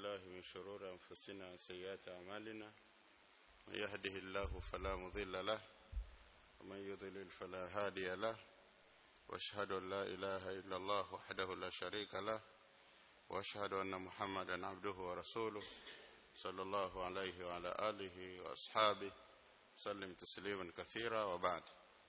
بالله من شرور أنفسنا وسيئات أعمالنا من يهده الله فلا مضل له ومن يضلل فلا هادي له واشهد أن لا إله إلا الله وحده لا شريك له واشهد أن محمدا عبده ورسوله صلى الله عليه وعلى آله وأصحابه سلم تسليما كثيرا وبعد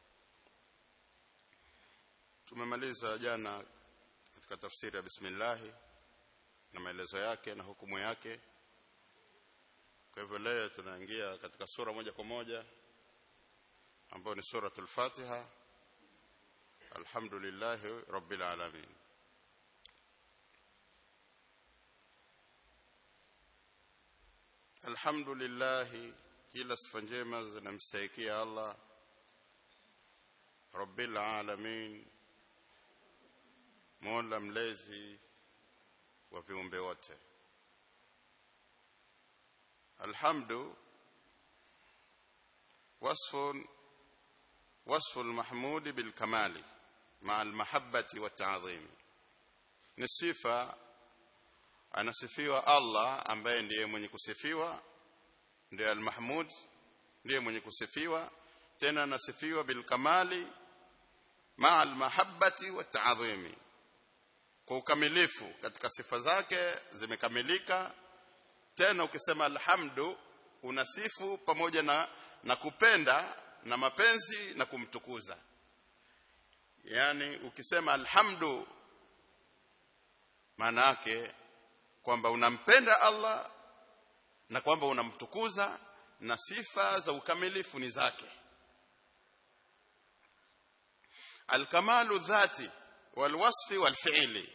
tumemaliza jana katika tafsiri ya bismillah na maelezo yake na hukumu yake kwa hivyo leo tunaingia katika sura moja kwa moja ambayo ni suratul Fatiha alhamdulillah rabbil alamin alhamdulillah kila sifa njema zinamstahikia Allah rabbil alamin mola mlezi wa viumbe wote alhamdu wasfun wasfu almahmud bilkamali ma almahabbati wata'zim ni sifa anasifiwa Allah ambaye ndiye mwenye kusifiwa ndiye almahmud ndiye mwenye kusifiwa tena anasifiwa bilkamali ma almahabbati wata'zimi kwa ukamilifu katika sifa zake zimekamilika tena ukisema alhamdu unasifu pamoja na na kupenda na mapenzi na kumtukuza yani ukisema alhamdu maana yake kwamba unampenda Allah na kwamba unamtukuza na sifa za ukamilifu ni zake alkamalu dhati walwasfi walfi'li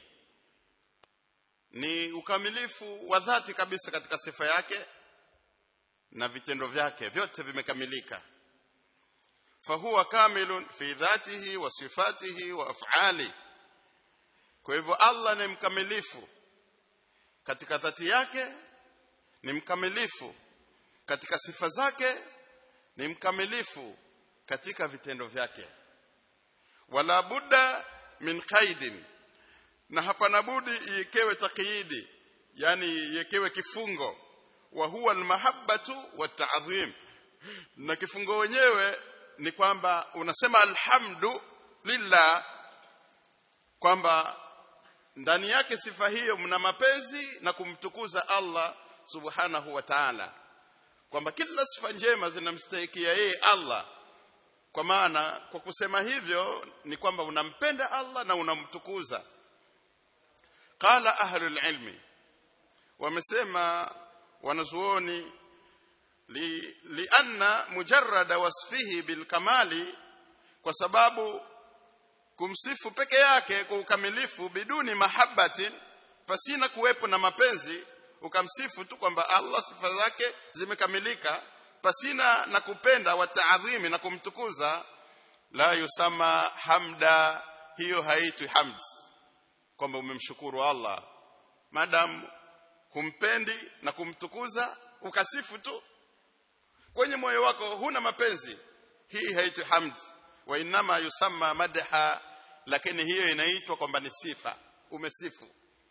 ni ukamilifu wa dhati kabisa katika sifa yake na vitendo vyake vyote vimekamilika fahuwa kamilun fi dhatihi wa sifatihi wa af'ali kwa hivyo Allah ni mkamilifu katika dhati yake ni mkamilifu katika sifa zake ni mkamilifu katika vitendo vyake wala budda min qaidin na hapana budi iekewe taqyidi yani iekewe kifungo wa huwa almahabbatu wata'dhim na kifungo wenyewe ni kwamba unasema alhamdu lillah kwamba ndani yake sifa hiyo mna mapenzi na kumtukuza Allah subhanahu wa ta'ala kwamba kila sifa njema zinamstahikia yeye Allah kwa maana kwa kusema hivyo ni kwamba unampenda Allah na unamtukuza qala ahlul ilmi wamesema wanazuoni li lianna mujarrada wasfihi bilkamali kwa sababu kumsifu peke yake kwa ukamilifu biduni mahabbatin pasina kuwepo na mapenzi ukamsifu tu kwamba Allah sifa zake zimekamilika pasina na kupenda wa taadhimi na kumtukuza la yusama hamda hiyo haitwi hamd kwamba umemshukuru Allah madam humpendi na kumtukuza ukasifu tu kwenye moyo wako huna mapenzi hii haitwi hamd wa inama yusamma madha lakini hiyo inaitwa kwamba ni sifa umesifu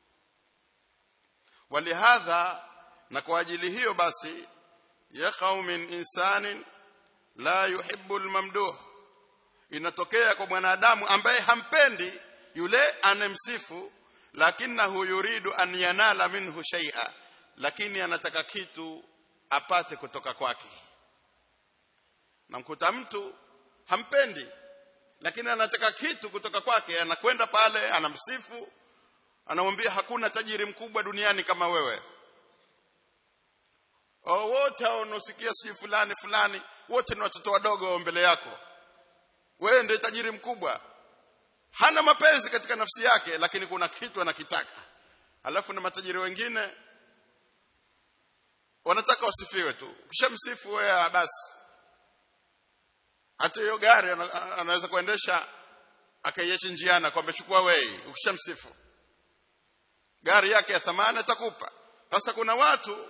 walihadha na kwa ajili hiyo basi yaqau min insanin la yuhibbu almamduh inatokea kwa mwanadamu ambaye hampendi yule anemsifu lakinahu yuridu an yanala minhu shay'a lakini anataka kitu apate kutoka kwake namkuta mtu hampendi lakini anataka kitu kutoka kwake anakwenda pale anamsifu anamwambia hakuna tajiri mkubwa duniani kama wewe wote wanaosikia sijui fulani fulani wote ni watoto wadogo mbele yako wewe ndiye tajiri mkubwa hana mapenzi katika nafsi yake lakini kuna kitu anakitaka alafu na matajiri wengine wanataka wasifiwe tu ukishamsifu wewe basi hata hiyo gari anaweza kuendesha akaiacha njiana kwamba chukua wewe ukishamsifu gari yake ya thamani atakupa sasa kuna watu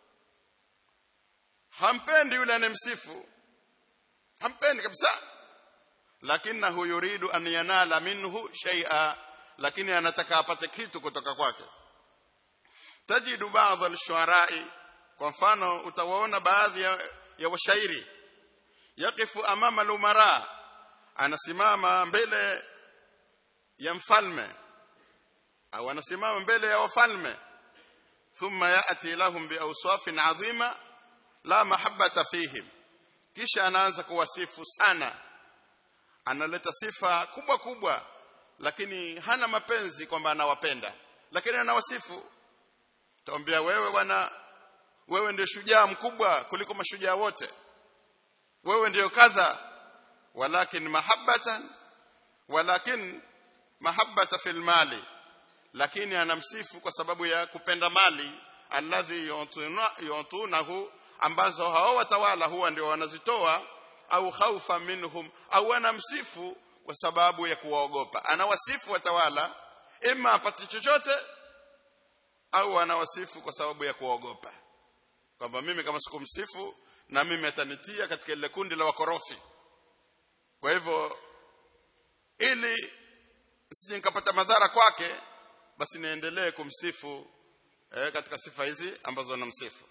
hampendi yule anemsifu hampendi kabisa lakinahu yuridu an yanala minhu shay'a lakini anataka apate kitu kutoka kwake tajidu baadhi al-shu'ara'i kwa mfano utawaona baadhi ya, ya washairi yakifu amama al-umara anasimama mbele ya mfalme au anasimama mbele ya wafalme thumma yati lahum biawsafin adhima la mahabbata fihim kisha anaanza kuwasifu sana analeta sifa kubwa kubwa lakini hana mapenzi kwamba anawapenda lakini anawasifu taambia wewe bwana wewe ndio shujaa mkubwa kuliko mashujaa wote wewe ndio kadha walakin mahabbatan walakin mahabbata fil mali lakini anamsifu kwa sababu ya kupenda mali alladhi yutunahu ambazo hao watawala huwa ndio wanazitoa au khaufa minhum au anamsifu kwa sababu ya kuwaogopa anawasifu watawala ima apate chochote au anawasifu kwa sababu ya kuwaogopa kwamba mimi kama sikumsifu na mimi atanitia katika ile kundi la wakorofi kwa hivyo ili sije nikapata madhara kwake basi niendelee kumsifu eh, katika sifa hizi ambazo namsifu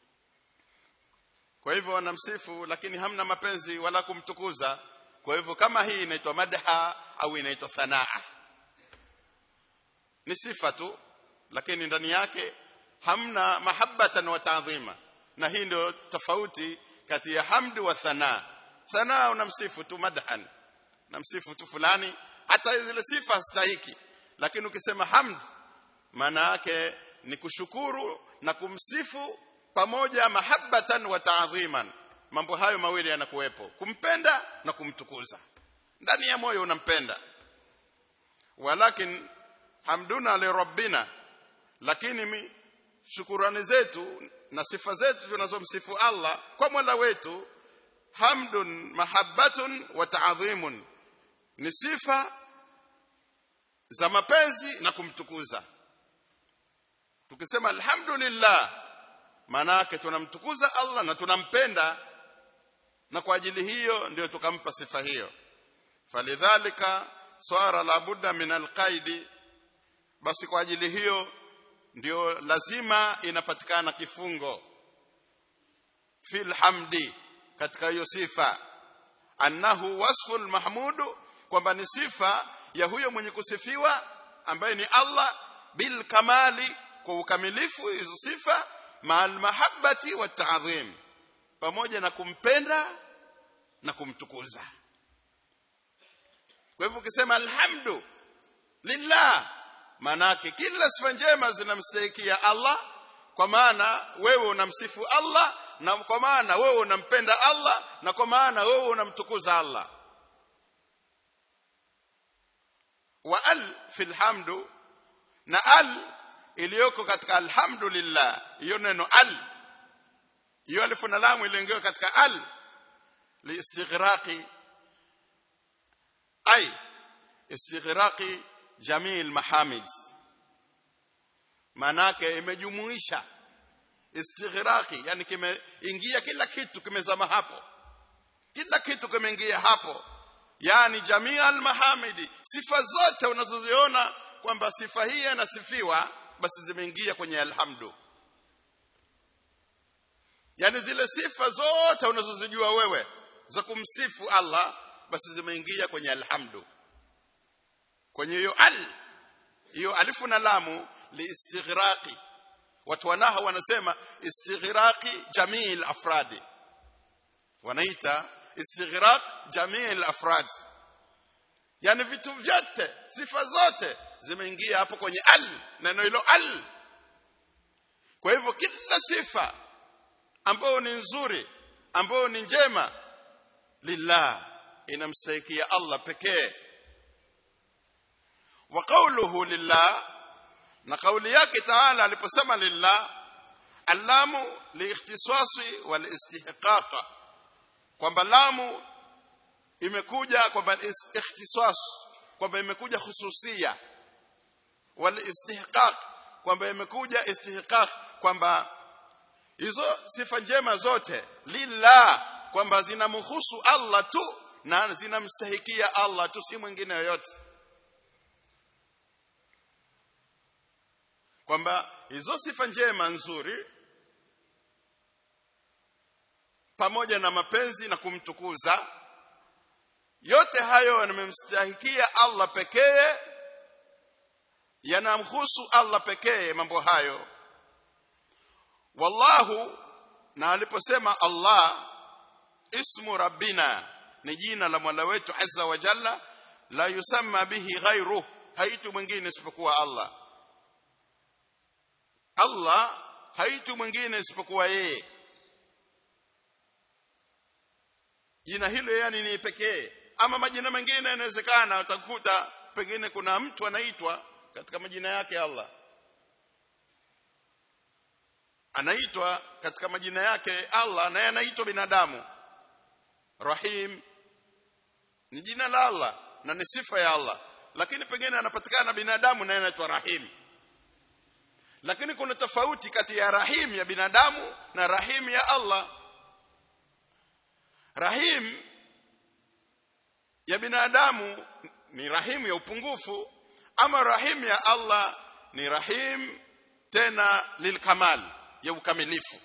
kwa hivyo wanamsifu lakini hamna mapenzi wala kumtukuza kwa hivyo kama hii inaitwa madha au inaitwa thanaa ni sifa tu lakini ndani yake hamna mahabbatan wa ta'dhima na hii ndio tofauti kati ya hamdu wa thanaa thanaa unamsifu tu madhan namsifu tu fulani hata zile sifa hastahiki lakini ukisema hamd maana yake ni kushukuru na kumsifu pamoja mahabbatan wa ta'dhiman mambo hayo mawili yanakuwepo kumpenda na kumtukuza ndani ya moyo unampenda walakin hamduna li rabbina lakini mi, shukurani zetu na sifa zetu tunazomsifu Allah kwa Mola wetu hamdun mahabbatun wa ta'dhimun ni sifa za mapenzi na kumtukuza tukisema alhamdulillah maana yake tunamtukuza Allah na tunampenda na kwa ajili hiyo ndio tukampa sifa hiyo falidhalika swara la budda min alqaidi basi kwa ajili hiyo ndio lazima inapatikana kifungo fil hamdi katika hiyo sifa annahu wasful mahmudu kwamba ni sifa ya huyo mwenye kusifiwa ambaye ni Allah bil kamali kwa ukamilifu hizo sifa maal mahabbati wa ta'dhim pamoja na kumpenda na kumtukuza kwa hivyo ukisema alhamdu lillah manake kila sifa njema zinamstahikia Allah kwa maana wewe unamsifu Allah na kwa maana wewe unampenda Allah na kwa maana wewe unamtukuza Allah wa al fil hamdu na al iliyoko katika alhamdulillah hiyo neno al hiyo alifu na lamu iliyoingia katika al liistighraqi ay istighraqi jamii almahamid manake imejumuisha istighraqi yani kimeingia kila kitu kimezama hapo kila kitu kimeingia hapo yani jamii almahamidi sifa zote unazoziona kwamba sifa hii inasifiwa basi zimeingia kwenye alhamdu yani zile sifa zote unazozijua wewe za kumsifu Allah basi zimeingia kwenye alhamdu kwenye hiyo al hiyo alifu na lamu liistighraqi watu wanaha wanasema istighraqi jamii al-afradi wanaita istighraq jamii al-afrad yani vitu vyote sifa zote zimeingia hapo kwenye al neno hilo al kwa hivyo kila sifa ambayo ni nzuri ambayo ni njema lillah inamstahikia Allah pekee wa qawluhu lillah na kauli yake taala aliposema lillah allamu liikhtisasi wal istihqaq kwamba lamu imekuja kwamba ikhtisas kwamba imekuja hususia wal istihqaq kwamba imekuja istihqaq kwamba hizo sifa njema zote lillah kwamba zinamhusu Allah tu na zinamstahikia Allah tu si mwingine yoyote kwamba hizo sifa njema nzuri pamoja na mapenzi na kumtukuza yote hayo yanamemstahikia Allah pekee yanamhusu Allah pekee mambo hayo wallahu na aliposema Allah ismu rabbina ni jina la Mola wetu azza wa jalla la yusamma bihi ghairuh haitu mwingine isipokuwa Allah Allah haitu mwingine isipokuwa yeye jina hilo yani ni pekee ama majina mengine inawezekana utakuta pengine kuna mtu anaitwa katika majina yake Allah anaitwa katika majina yake Allah naye anaitwa binadamu Rahim ni jina la Allah na ni sifa ya Allah lakini pengine anapatikana binadamu naye anaitwa Rahim lakini kuna tofauti kati ya Rahim ya binadamu na Rahim ya Allah Rahim ya binadamu ni Rahim ya upungufu ama Rahim ya Allah ni Rahim tena lilkamal ya ukamilifu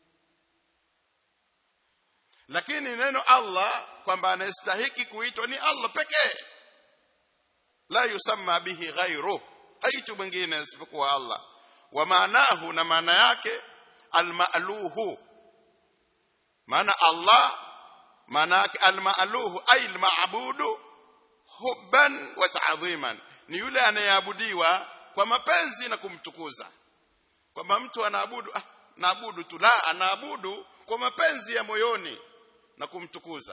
lakini neno Allah kwamba anastahiki kuitwa ni Allah pekee la yusamma bihi ghairu haitu mwingine isipokuwa Allah wa maanahu na maana yake almaluhu maana Allah maana yake almaluhu ay almaabudu hubban wa ta'dhiman ni yule anayeabudiwa kwa mapenzi na kumtukuza kwamba mtu anaabudu ah, naabudu tu la anaabudu kwa mapenzi ya moyoni na kumtukuza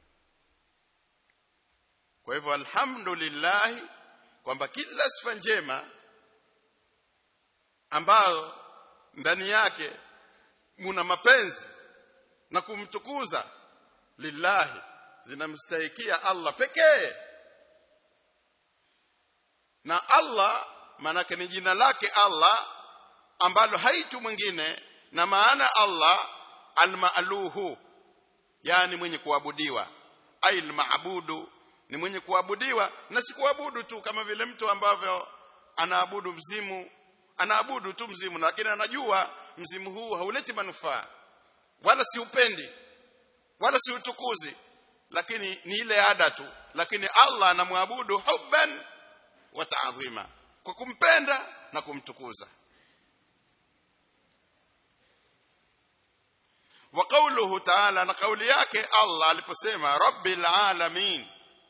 kwa hivyo alhamdulillah kwamba kila sifa njema ambayo ndani yake muna mapenzi na kumtukuza lillahi zinamstahikia Allah pekee na Allah maanake ni jina lake Allah ambalo haitu mwingine na maana Allah almaaluhu yani mwenye kuabudiwa ay almaabudu ni mwenye kuabudiwa na si kuabudu tu kama vile mtu ambavyo anaabudu mzimu anaabudu tu mzimu lakini anajua mzimu huu hauleti manufaa wala si upendi wala si utukuzi lakini ni ile ada tu lakini Allah anamwabudu hubban wa ta'dhima kwa kumpenda na kumtukuza wa qawluhu ta'ala na kauli yake Allah aliposema rabbil alamin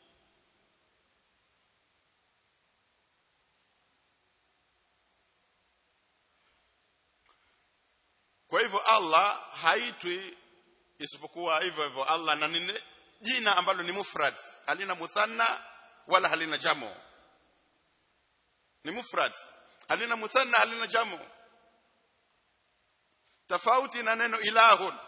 kwa hivyo Allah haitwi isipokuwa hivyo hivyo Allah na ni jina ambalo ni mufrad halina muthanna wala halina jamo ni mufrad halina muthanna halina jamo tofauti na neno ilahun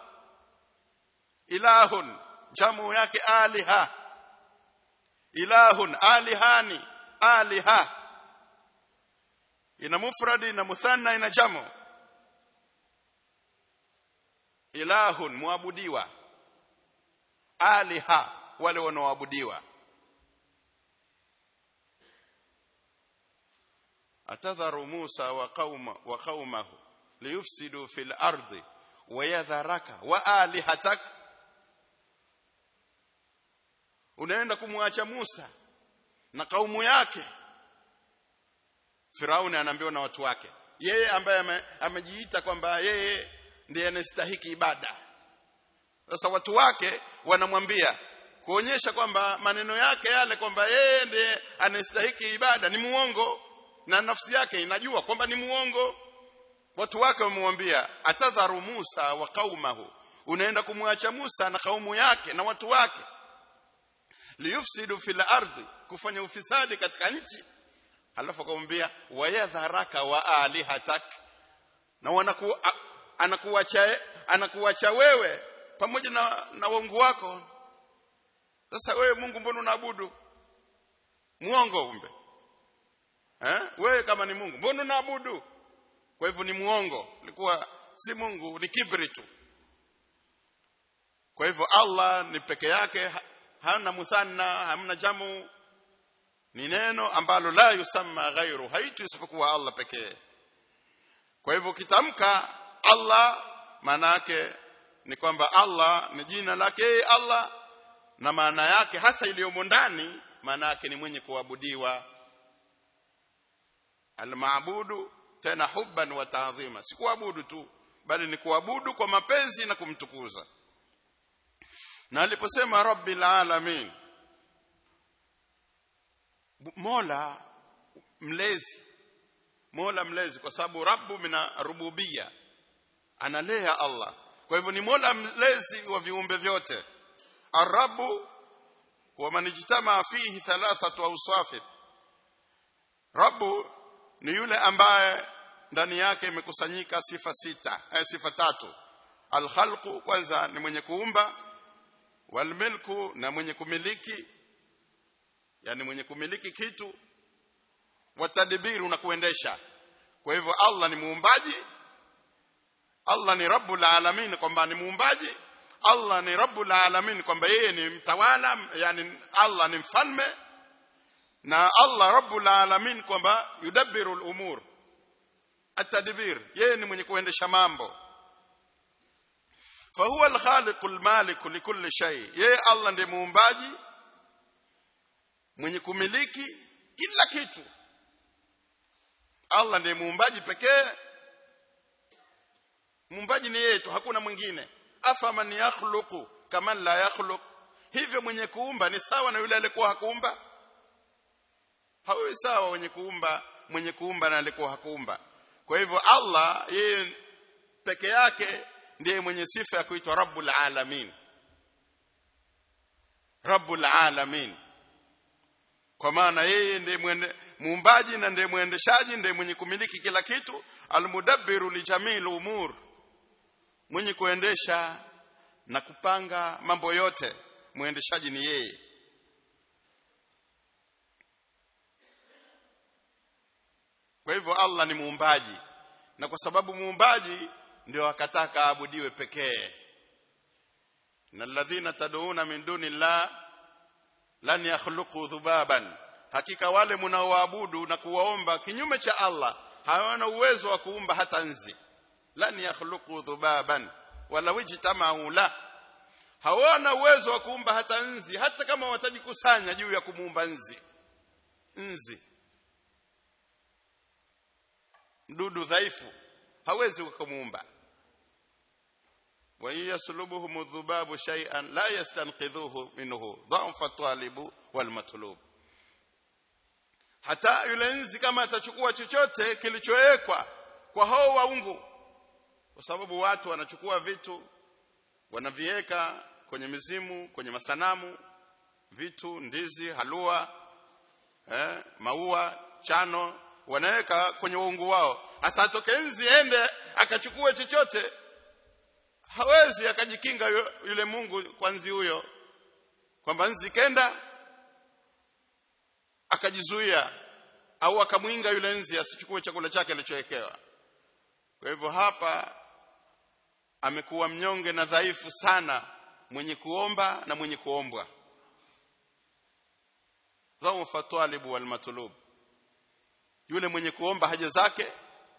ilahun jamu yake aliha ilahun alihani aliha ina mufradi na muthanna ina jamo ilahun muabudiwa aliha wale wanaoabudiwa atadharu Musa wa qauma wa qaumahu liyufsidu fil ardi wa yadharaka wa alihatak unaenda kumwacha Musa na kaumu yake Firauni anaambiwa na watu wake yeye ambaye amejiita kwamba yeye ndiye anastahiki ibada sasa watu wake wanamwambia kuonyesha kwamba maneno yake yale kwamba yeye ndiye anastahiki ibada ni muongo na nafsi yake inajua kwamba ni muongo watu wake wamemwambia atadharu Musa wa qaumahu unaenda kumwacha Musa na kaumu yake na watu wake liyufsidu fil ardi kufanya ufisadi katika nchi halafu akamwambia wayadharaka wa alihatak na wanaku anakuacha anakuacha wewe pamoja na na waungu wako sasa wewe Mungu mbona unaabudu muongo umbe eh wewe kama ni Mungu mbona unaabudu kwa hivyo ni muongo ilikuwa si Mungu ni kibri tu kwa hivyo Allah ni peke yake hana muthanna hamna jamu ni neno ambalo la yusamma ghairu haitu isipokuwa Allah pekee kwa hivyo kitamka Allah maana yake ni kwamba Allah ni jina lake yeye Allah na maana yake hasa iliyomo ndani maana yake ni mwenye kuabudiwa almaabudu tena hubban wa taadhima si kuabudu tu bali ni kuabudu kwa mapenzi na kumtukuza na aliposema rabbil alamin mola mlezi mola mlezi kwa sababu rabbu mina rububia analea Allah kwa hivyo ni mola mlezi wa viumbe vyote arabu wa manijtama fihi thalathatu awsaf rabbu ni yule ambaye ndani yake imekusanyika sifa sita eh, sifa tatu alkhalqu kwanza ni mwenye kuumba walmilku na mwenye kumiliki yani mwenye kumiliki kitu watadbiru na kuendesha kwa hivyo Allah ni muumbaji Allah ni rabbul alamin kwamba ni muumbaji Allah ni rabbul alamin kwamba yeye ni mtawala yani Allah ni mfalme na Allah rabbul alamin kwamba yudabbiru al-umur atadbir yeye ni mwenye kuendesha mambo fahuwa al-khaliq al-malik likulli shay yeye Allah ndiye muumbaji mwenye kumiliki kila kitu Allah ndiye muumbaji pekee muumbaji ni yeye tu hakuna mwingine afa man yakhluqu kama la yakhluq hivyo mwenye kuumba ni sawa na yule aliyekuwa hakuumba hawi sawa mwenye kuumba mwenye kuumba na aliyekuwa hakuumba kwa hivyo Allah yeye peke yake ndiye mwenye sifa ya kuitwa rabbul alamin rabbul alamin kwa maana yeye ndiye muumbaji na ndiye mwendeshaji ndiye mwenye kumiliki kila kitu almudabbiru lijamil umur mwenye kuendesha na kupanga mambo yote mwendeshaji ni yeye kwa hivyo Allah ni muumbaji na kwa sababu muumbaji ndio akataka aabudiwe pekee na alladhina tad'una min duni llah lan yakhluqu dhubaban hakika wale mnaoabudu na kuwaomba kinyume cha Allah hawana uwezo wa kuumba hata nzi lan yakhluqu dhubaban wala wajtama'u la hawana uwezo wa kuumba hata nzi hata kama watajikusanya juu ya kumuumba nzi nzi mdudu dhaifu hawezi kumuumba wa yaslubuhum dhubabu shay'an la yastanqidhuhu minhu dha'fa talibu wal matlub hata yule nzi kama atachukua chochote kilichowekwa kwa hao waungu kwa sababu watu wanachukua vitu wanaviweka kwenye mizimu kwenye masanamu vitu ndizi halua eh, maua chano wanaweka kwenye uungu wao hasa atoke nzi ende akachukue chochote hawezi akajikinga yule Mungu kwa nzi huyo kwamba nzi kenda akajizuia au akamwinga yule nzi asichukue chakula chake alichowekewa kwa hivyo hapa amekuwa mnyonge na dhaifu sana mwenye kuomba na mwenye kuombwa dhaufa talibu wal matlub yule mwenye kuomba haja zake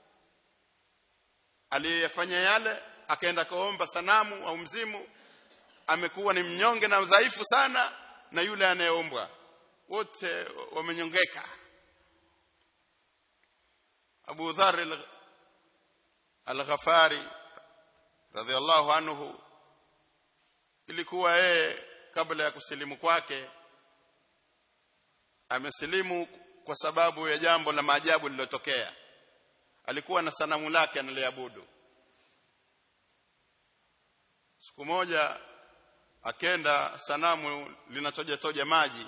aliyefanya yale akaenda kaomba sanamu au mzimu amekuwa ni mnyonge na dhaifu sana na yule anayeombwa wote wamenyongeka Abu Dharr al-Ghafari radhiallahu anhu ilikuwa yeye kabla ya kusilimu kwake amesilimu kwa sababu ya jambo la maajabu lililotokea alikuwa na sanamu lake analiabudu siku moja akenda sanamu linatoja toja maji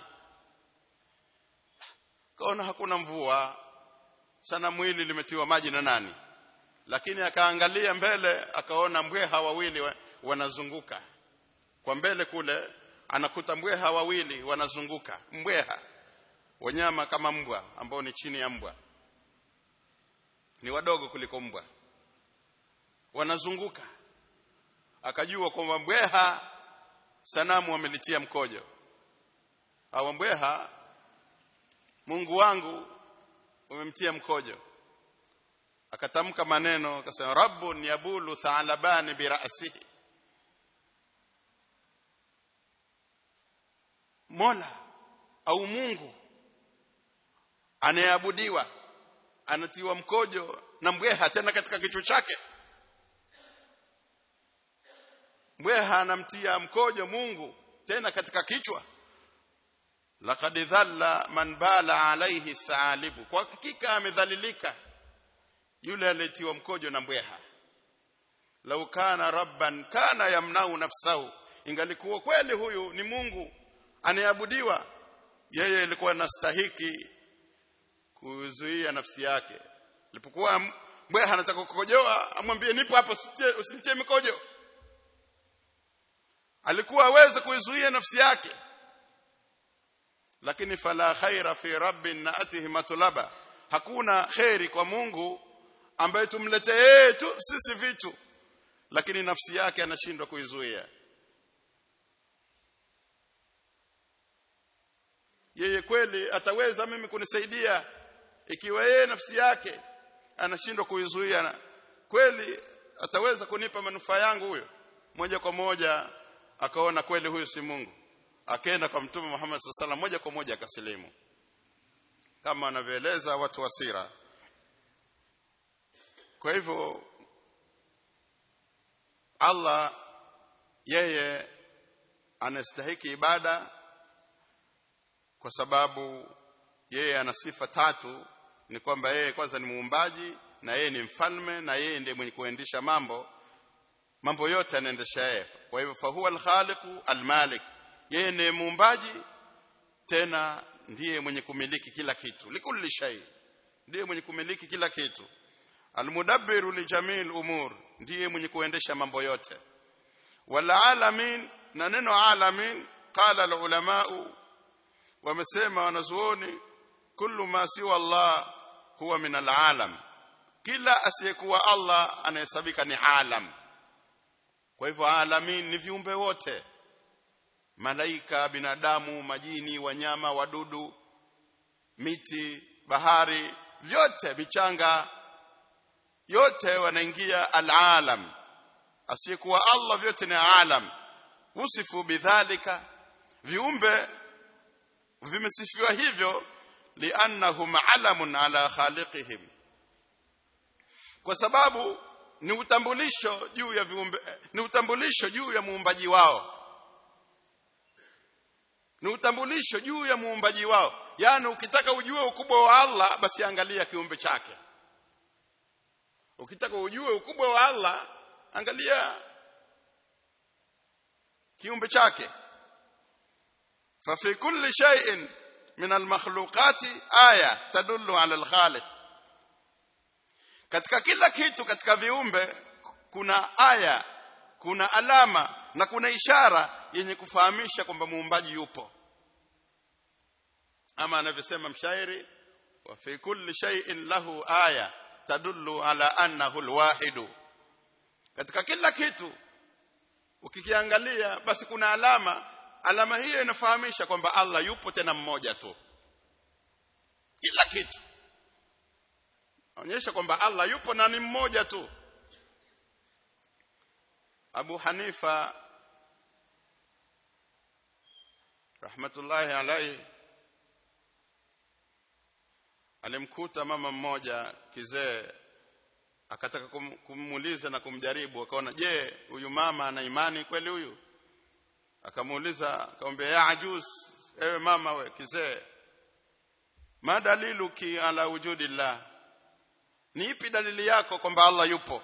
kaona hakuna mvua sanamu hili limetiwa maji na nani lakini akaangalia mbele akaona mbweha wawili wanazunguka kwa mbele kule anakuta mbweha wawili wanazunguka mbweha wanyama kama mbwa ambao ni chini ya mbwa ni wadogo kuliko mbwa wanazunguka akajua kwamba mbweha sanamu wamelitia mkojo hawa mbweha Mungu wangu umemtia mkojo akatamka maneno akasema rabbun yabulu thalaban bi ra'sihi mola au mungu anayeabudiwa anatiwa mkojo na mbweha tena katika kichwa chake mbweha anamtia mkojo Mungu tena katika kichwa laqad dhalla man bala alayhi thalibu kwa hakika amedhalilika yule aliyetiwa mkojo na mbweha lau kana rabban kana yamnau nafsahu ingalikuwa kweli huyu ni Mungu anayeabudiwa yeye alikuwa anastahiki kuzuia nafsi yake alipokuwa mbweha anataka kukojoa amwambie nipo hapo usinitie mikojo alikuwa aweze kuizuia nafsi yake lakini fala khaira fi rabbin naatihi matulaba hakuna khairi kwa Mungu ambaye tumletee tu sisi vitu lakini nafsi yake anashindwa kuizuia yeye kweli ataweza mimi kunisaidia ikiwa yeye nafsi yake anashindwa kuizuia kweli ataweza kunipa manufaa yangu huyo moja kwa moja akaona kweli huyu si Mungu akaenda kwa mtume Muhammad sallallahu moja kwa moja akasilimu kama anavyoeleza watu wa sira kwa hivyo Allah yeye anastahiki ibada kwa sababu yeye ana sifa tatu ni kwamba yeye kwanza ni muumbaji na yeye ni mfalme na yeye ndiye mwenye kuendesha mambo mambo yote anaendesha yeye kwa hivyo fahuwa alkhaliqu almalik yeye ni muumbaji tena ndiye mwenye kumiliki kila kitu likulli shay ndiye mwenye kumiliki kila kitu almudabbiru lijamil umur ndiye mwenye kuendesha mambo yote wala alamin na neno alamin qala alulamau wamesema wanazuoni kullu ma siwa Allah huwa min alalam kila asiyekuwa Allah anahesabika ni alam kwa hivyo alamin ni viumbe wote malaika binadamu majini wanyama wadudu miti bahari vyote michanga yote wanaingia alalam asiyekuwa Allah vyote ni alam usifu bidhalika viumbe vimesifiwa hivyo liannahum alamun ala khaliqihim kwa sababu ni utambulisho juu ya viumbe ni utambulisho juu ya muumbaji wao ni utambulisho juu ya muumbaji wao yani ukitaka ujue ukubwa wa Allah basi angalia kiumbe chake ukitaka ujue ukubwa wa Allah angalia kiumbe chake fa fi kulli shay'in min al-makhluqati aya tadullu ala al-khaliq katika kila kitu katika viumbe kuna aya kuna alama na kuna ishara yenye kufahamisha kwamba muumbaji yupo ama anavyosema mshairi wa fi kulli shay'in lahu aya tadullu ala annahu alwahid katika kila kitu ukikiangalia basi kuna alama alama hiyo inafahamisha kwamba Allah yupo tena mmoja tu kila kitu onyesha kwamba Allah yupo na ni mmoja tu Abu Hanifa rahmatullahi alayhi alimkuta mama mmoja kizee akataka kum, kumuuliza na kumjaribu akaona je huyu mama ana imani kweli huyu akamuuliza akamwambia ya ajuz ewe mama we kizee ma daliluki ala wujudillah ni ipi dalili yako kwamba Allah yupo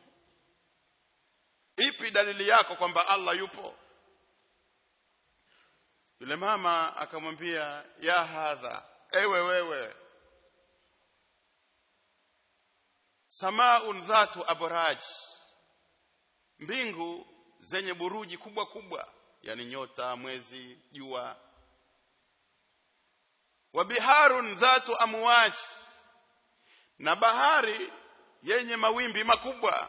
ipi dalili yako kwamba Allah yupo yule mama akamwambia ya hadha ewe wewe samaun dhatu abraj mbingu zenye buruji kubwa kubwa yani nyota mwezi jua wa biharun dhatu amwaj na bahari yenye mawimbi makubwa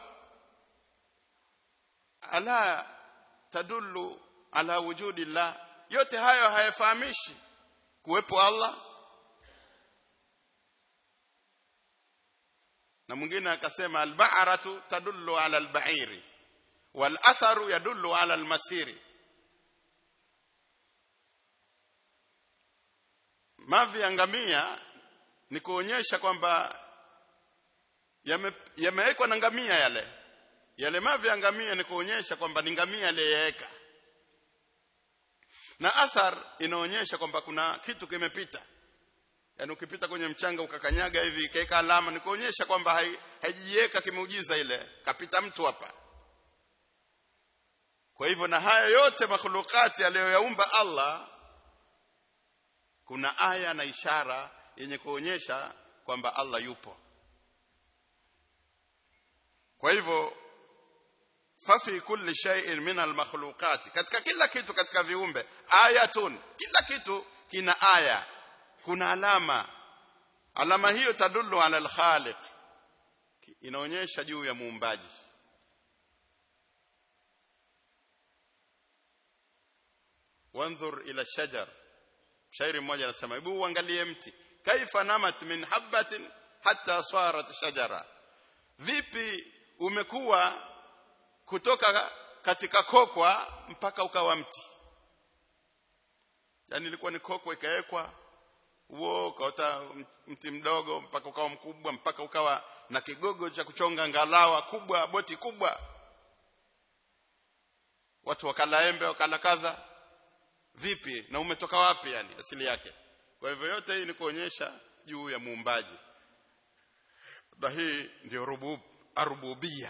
ala tadullu ala wujudillah yote hayo hayafahamishi kuwepo Allah na mwingine akasema alba'ratu tadullu ala alba'iri wal atharu yadullu ala almasiri mavi ya ngamia ni kuonyesha kwamba yamewekwa na ngamia yale yale mavi ya ngamia ni kuonyesha kwamba ni ngamia aliyeweka na athar inaonyesha kwamba kuna kitu kimepita yaani ukipita kwenye mchanga ukakanyaga hivi ikaweka alama ni kuonyesha kwamba haijiweka kimeujiza ile kapita mtu hapa kwa hivyo na haya yote makhulukati aliyoyaumba Allah kuna aya na ishara yenye kuonyesha kwamba Allah yupo kwa hivyo fafi kulli shay'in min almakhluqati katika kila kitu katika viumbe ayatun kila kitu kina aya kuna alama alama hiyo tadullu ala alkhaliq inaonyesha juu ya muumbaji wanzur ila shajar shairi mmoja anasema hebu uangalie mti kaifa namat min habatin hatta sarat shajara vipi umekuwa kutoka katika kokwa mpaka ukawa mti yani ilikuwa ni kokwa ikawekwa huo ukaota mti mdogo mpaka ukawa mkubwa mpaka ukawa na kigogo cha kuchonga ngalawa kubwa boti kubwa watu wakala embe wakala kadha vipi na umetoka wapi yani asili yake kwa hivyo yote hii ni kuonyesha juu ya muumbaji na hii ndio rubub arububia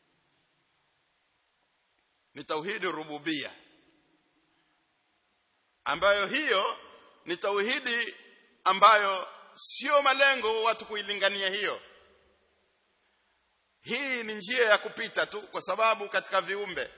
ni tauhidi rububia ambayo hiyo ni tauhidi ambayo sio malengo watu kuilingania hiyo hii ni njia ya kupita tu kwa sababu katika viumbe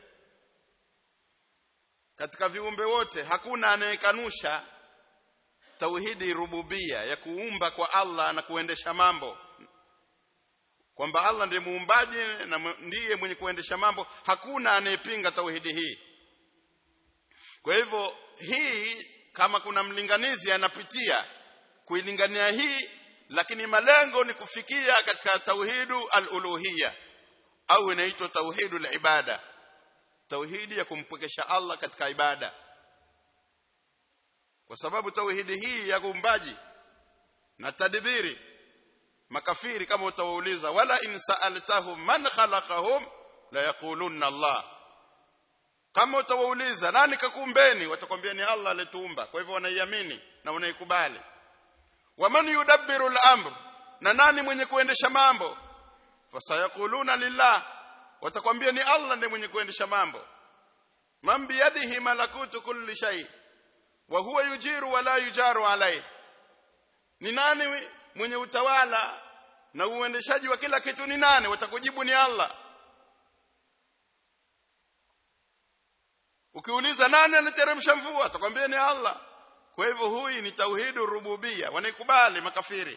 katika viumbe wote hakuna anayekanusha tauhidi rububia ya kuumba kwa Allah na kuendesha mambo kwamba Allah ndiye muumbaji na ndiye mwenye kuendesha mambo hakuna anayepinga tauhidi hii kwa hivyo hii kama kuna mlinganizi anapitia kuilingania hii lakini malengo ni kufikia katika tauhidu al-uluhiyya au inaitwa tauhidu al-ibada tauhidi ya kumpwekesha Allah katika ibada kwa sababu tauhidi hii ya kuumbaji na tadbiri makafiri kama utawauliza wala in sa'altahum man khalaqahum la yaqulunna Allah kama utawauliza nani kakuumbeni watakwambia ni Allah alituumba kwa hivyo wanaiamini na wanaikubali waman yudabbiru al-amr na nani mwenye kuendesha mambo fasayaquluna lillah watakwambia ni Allah ndiye mwenye kuendesha mambo man biyadihi malakutu kulli shay wa huwa yujiru wala yujaru alayhi ni nani mwenye utawala na uendeshaji wa kila kitu ni nani watakujibu ni Allah ukiuliza nani anateremsha mvua atakwambia ni Allah kwa hivyo huyu ni tauhidu rububia wanaikubali makafiri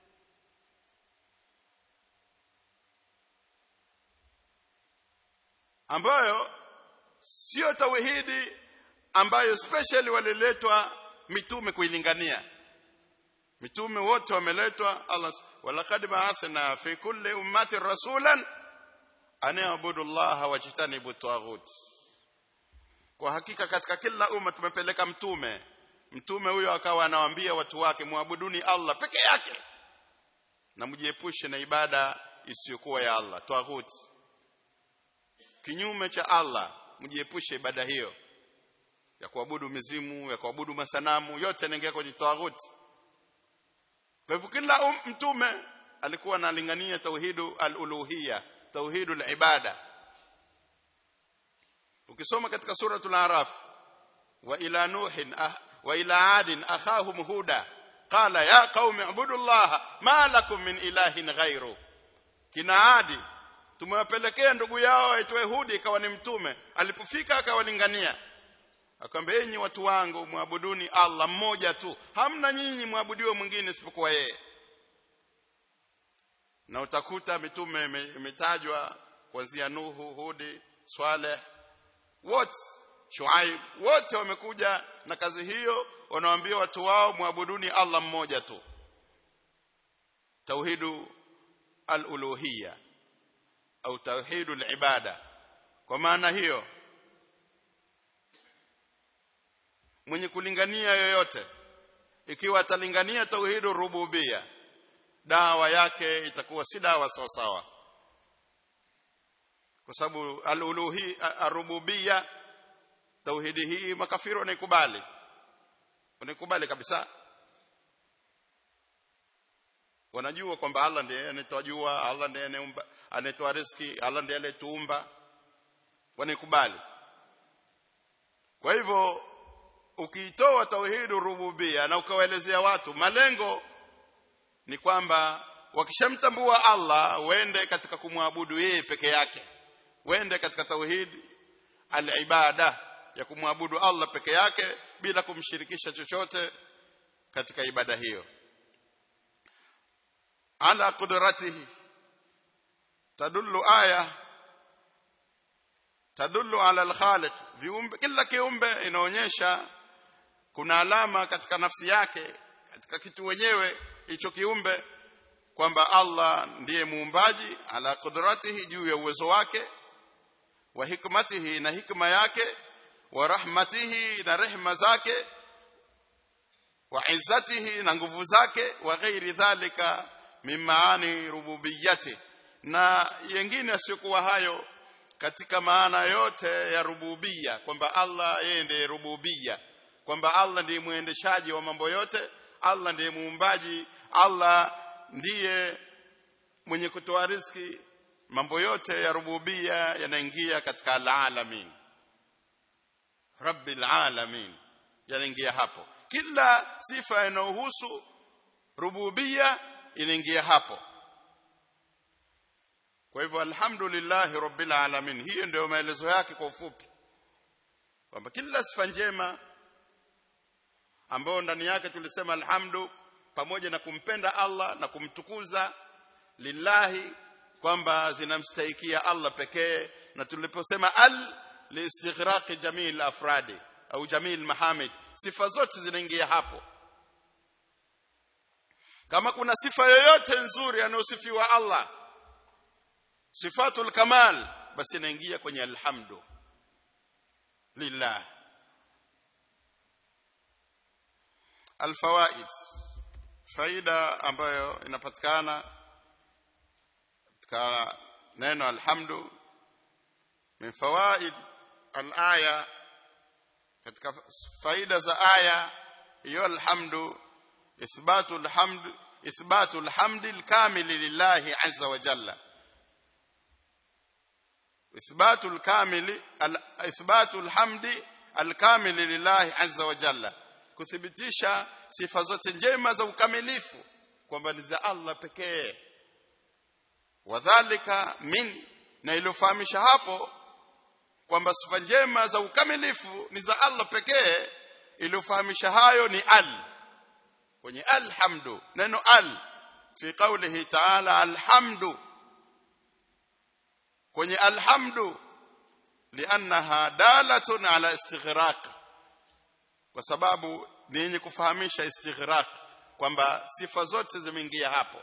ambayo sio tauhidi ambayo specially waliletwa mitume kuilingania mitume wote wameletwa Allah walaqad ba'athna fi kulli ummati rasulan an ya'budu Allah wajtanibu taghut kwa hakika katika kila umma tumepeleka mtume mtume huyo akawa anawaambia watu wake muabuduni Allah peke yake na mjiepushe na ibada isiyokuwa ya Allah taghut kinyume cha Allah mjiepushe ibada hiyo ya kuabudu mizimu ya kuabudu masanamu yote yanaingia kwenye taghut kwa hivyo kila um, mtume alikuwa analingania tauhidu al-uluhiyya tauhidu al-ibada ukisoma katika suratul araf wa ila nuhin ah, wa ila adin akhahum huda qala ya qaumi ibudullaha ma lakum min ilahin ghairu kina adi tumewapelekea ndugu yao aitwaye hudi ikawa ni mtume alipofika akawalingania akamwambia enyi watu wangu muabuduni Allah mmoja tu hamna nyinyi muabudiwe mwingine isipokuwa yeye na utakuta mitume imetajwa kuanzia Nuhu Hudi Swaleh wote Shuaib wote wamekuja na kazi hiyo wanawaambia watu wao muabuduni Allah mmoja tu tauhidu al-uluhiyya au tauhidul ibada kwa maana hiyo mwenye kulingania yoyote ikiwa atalingania tauhidu rububia dawa yake itakuwa si dawa sawa sawa kwa sababu al-uluhi ar-rububia tauhidi hii makafiri wanaikubali wanaikubali kabisa wanajua kwamba Allah ndiye anatoa jua Allah ndiye anatoa riziki Allah ndiye aliyetuumba wanaikubali kwa hivyo ukiitoa tauhidu rububia na ukawaelezea watu malengo ni kwamba wakishamtambua Allah wende katika kumwabudu yeye peke yake wende katika tauhid al-ibada ya kumwabudu Allah peke yake bila kumshirikisha chochote katika ibada hiyo ala qudratihi tadullu aya tadullu ala al-khaliq viumbe kila kiumbe inaonyesha kuna alama katika nafsi yake katika kitu wenyewe hicho kiumbe kwamba Allah ndiye muumbaji ala qudratihi juu ya uwezo wake wa hikmatihi na hikma yake wa rahmatihi na rehma zake wa izzatihi na nguvu zake wa ghairi dhalika min maani rububiyyati na yengine asiyokuwa hayo katika maana yote ya rububia kwamba Allah yeye ndiye rububia kwamba Allah ndiye muendeshaji wa mambo yote Allah ndiye muumbaji Allah ndiye mwenye kutoa riziki mambo yote ya rububia yanaingia katika alalamin rabbil alamin yanaingia hapo kila sifa inayohusu rububia inaingia hapo kwa hivyo alhamdulillah rabbil alamin hiyo ndio maelezo yake kwa ufupi kwamba kila sifa njema ambayo ndani yake tulisema alhamdu pamoja na kumpenda Allah na kumtukuza lillahi kwamba zinamstahikia Allah pekee na tuliposema al liistighraqi jamii afradi au jamii mahamid sifa zote zinaingia hapo kama kuna sifa yoyote nzuri anayosifiwa Allah sifatul kamal basi inaingia kwenye alhamdu lillah alfawaid faida ambayo inapatikana katika neno alhamdu min fawaid alaya katika faida za aya hiyo alhamdu ithbatu alhamd ithbatu alhamd alkamil lillahi azza wa jalla ithbatu alkamil ithbatu alhamd alkamil lillahi azza wa jalla kuthibitisha sifa zote njema za ukamilifu kwamba ni za Allah pekee wadhālika min na iliyofahamisha hapo kwamba sifa njema za ukamilifu ni za Allah pekee iliyofahamisha hayo ni al kwenye alhamdu neno al fi qawlihi ta'ala alhamdu kwenye alhamdu liannaha dalatun ala istighraq kwa sababu ni yenye kufahamisha istighraq kwamba sifa zote zimeingia hapo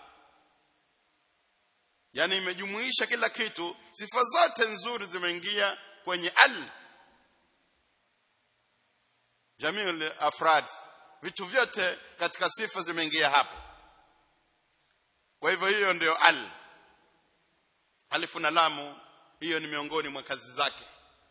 yani imejumuisha kila kitu sifa zote nzuri zimeingia kwenye al jamii afrad vitu vyote katika sifa zimeingia hapo kwa hivyo hiyo ndio al alifu na lamu hiyo ni miongoni mwa kazi zake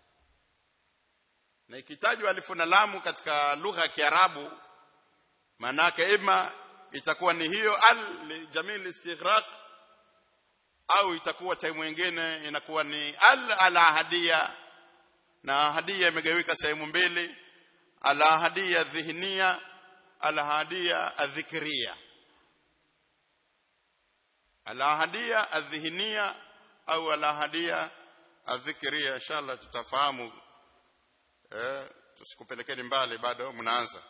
na ikitajwa alifu na lamu katika lugha ya Kiarabu maana yake ima itakuwa ni hiyo al jamii istighraq au itakuwa time nyingine inakuwa ni al ala hadia na hadia imegawika sehemu mbili ala hadia dhihnia ala hadia adhikria ala hadia adhihnia au ala hadia adhikria inshallah tutafahamu eh tusikupelekeni mbali bado mnaanza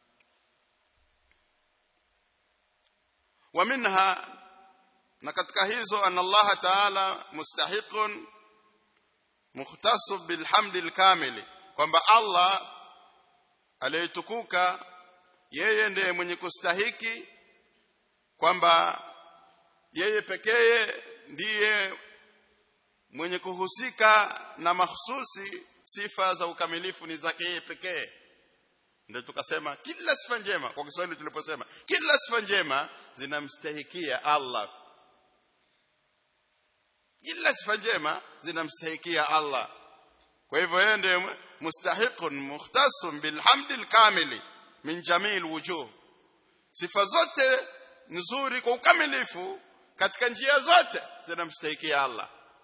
wa minha na katika hizo anna Allah ta'ala mustahiqun mukhtasu bilhamdil kamili kwamba Allah aliyetukuka yeye ndiye mwenye kustahiki kwamba yeye pekee ndiye mwenye kuhusika na mahsusi sifa za ukamilifu ni zake yeye pekee ndio tukasema kila sifa njema kwa Kiswahili tuliposema kila sifa njema zinamstahikia Allah kila sifa njema zinamstahikia Allah kwa hivyo yeye ndiye mustahiqun mukhtasun bilhamdi alkamili min jamii wujuh sifa zote nzuri kwa ukamilifu katika njia zote zinamstahikia Allah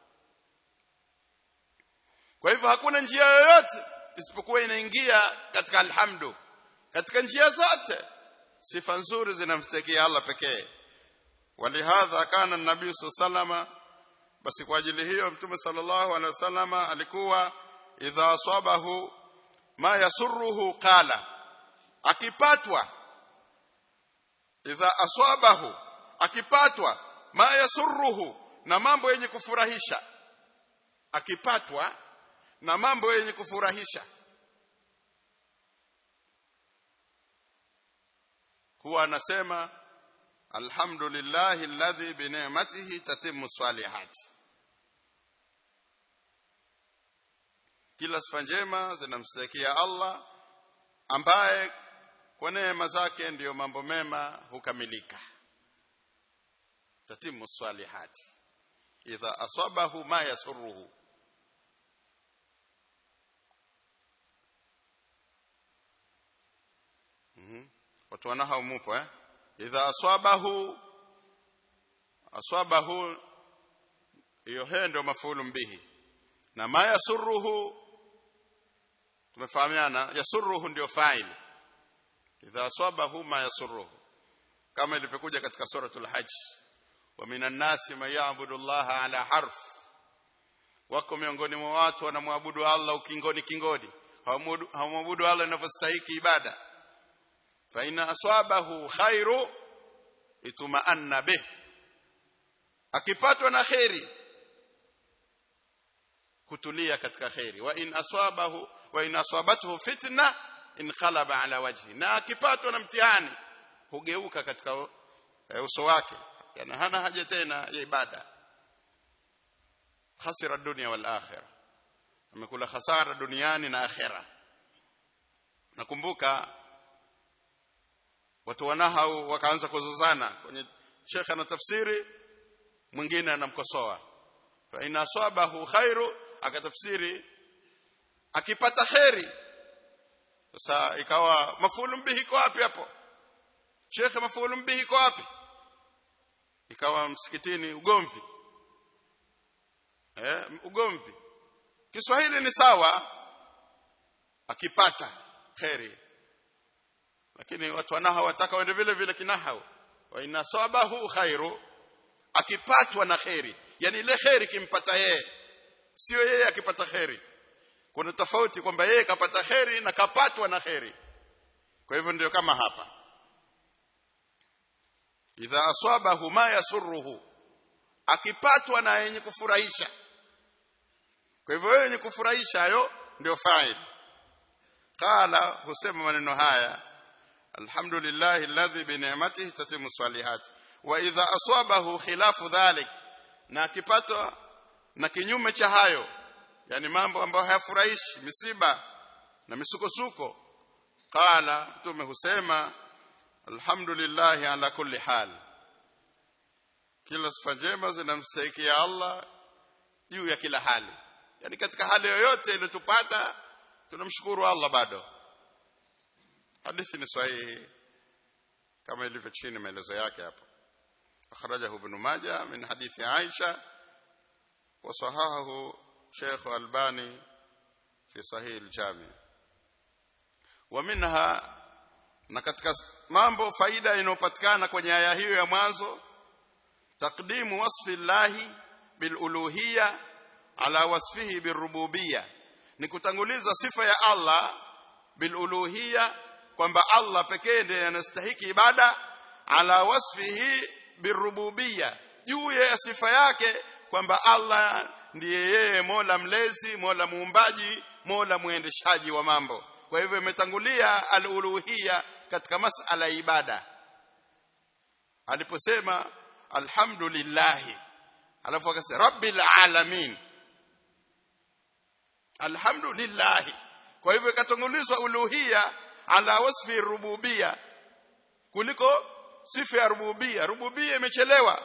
kwa hivyo hakuna njia yoyote isipokuwa inaingia katika alhamdu katika njia zote sifa nzuri zinamstahikia Allah pekee walihadha kana nabii sallama basi kwa ajili hiyo mtume sallallahu alaihi wasallama alikuwa idha asabahu ma yasurruhu qala akipatwa idha asabahu akipatwa ma yasurruhu na mambo yenye kufurahisha akipatwa na mambo yenye kufurahisha huwa anasema alhamdulillahi alladhi bi ni'matihi tatimmu salihati kila sifa njema zinamstakia Allah ambaye kwa neema zake ndiyo mambo mema hukamilika tatimu salihati idha asabahu ma yasurruhu mhm watu wanaha mupo eh idha asabahu asabahu hiyo he ndio mafulu bihi na ma yasurruhu tumefahamiana yasurruhu ndio fa'il idha asabahu ma yasurruhu kama ilivyokuja katika suratul hajj wa minan nasi man ya'budu Allah ala harf wako miongoni mwa watu wanamwabudu Allah ukingoni kingoni hawamwabudu Allah inavyostahiki ibada fa inna asabahu khairu itumaanna bih akipatwa na khairi kutulia katika khairi wa in aswabahu wa in asabathu fitna inqalaba ala wajhi na akipatwa na mtihani hugeuka katika uso wake yani hana haja tena ya ibada khasira dunia wal akhirah amekula hasara duniani na akhera nakumbuka watu wanahau wakaanza kuzozana kwenye shekha na tafsiri mwingine anamkosoa fa in asabahu khairu akatafsiri akipata khairi sasa ikawa mafulu bihi iko wapi hapo shekhe mafulu bihi iko wapi ikawa msikitini ugomvi eh ugomvi Kiswahili ni sawa akipata khairi lakini watu wanaha wataka wende vile vile kinahau wa inasabahu khairu akipatwa na khairi yani ile khairi kimpata yeye sio yeye akipata khairi kuna tofauti kwamba yeye kapata khairi na kapatwa na khairi kwa hivyo ndio kama hapa idha asabahu ma yasurruhu akipatwa na yenye kufurahisha kwa hivyo yenye kufurahisha hayo ndio fa'il qala husema maneno haya alhamdulillah alladhi bi ni'matihi tatimu salihat wa idha asabahu khilafu dhalik na akipatwa na kinyume cha hayo yani mambo ambayo hayafurahishi misiba na misukosuko qala mtume husema alhamdulillah ala kulli hal kila sifa njema zinamstahiki Allah juu ya kila hali yani katika hali yoyote iliyotupata tunamshukuru Allah bado hadithi ni sahihi kama ilivyo chini maelezo yake hapo akhrajahu ibn majah min hadithi aisha wa sahahahu sheikh albani fi sahih al-jami wa minha na katika mambo faida inayopatikana kwenye aya hiyo ya mwanzo taqdimu wasfi llahi biluluhiyya ala wasfihi birububiyya ni kutanguliza sifa ya Allah biluluhiyya kwamba Allah pekee ndiye anastahiki ibada ala wasfihi birububiyya juu ya sifa yake kwamba Allah ndiye yeye Mola mlezi Mola muumbaji Mola muendeshaji wa mambo kwa hivyo imetangulia aluluhiyya katika masala ya ibada aliposema alhamdulillah alafu akasema rabbil alamin alhamdulillah kwa hivyo ikatangulizwa uluhia ala wasfi rububia kuliko sifa ya rububia rububia imechelewa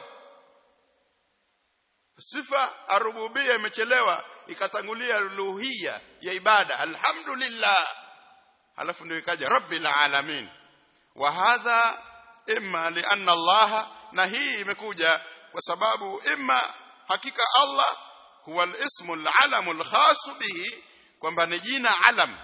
sifa arububia imechelewa ikatangulia uluhia ya ibada alhamdulillah halafu ndio ikaja rabbil alamin wa hadha imma lianna Allah na hii imekuja kwa sababu imma hakika Allah huwa al-ismu al-alamu al-khas bihi kwamba ni jina alam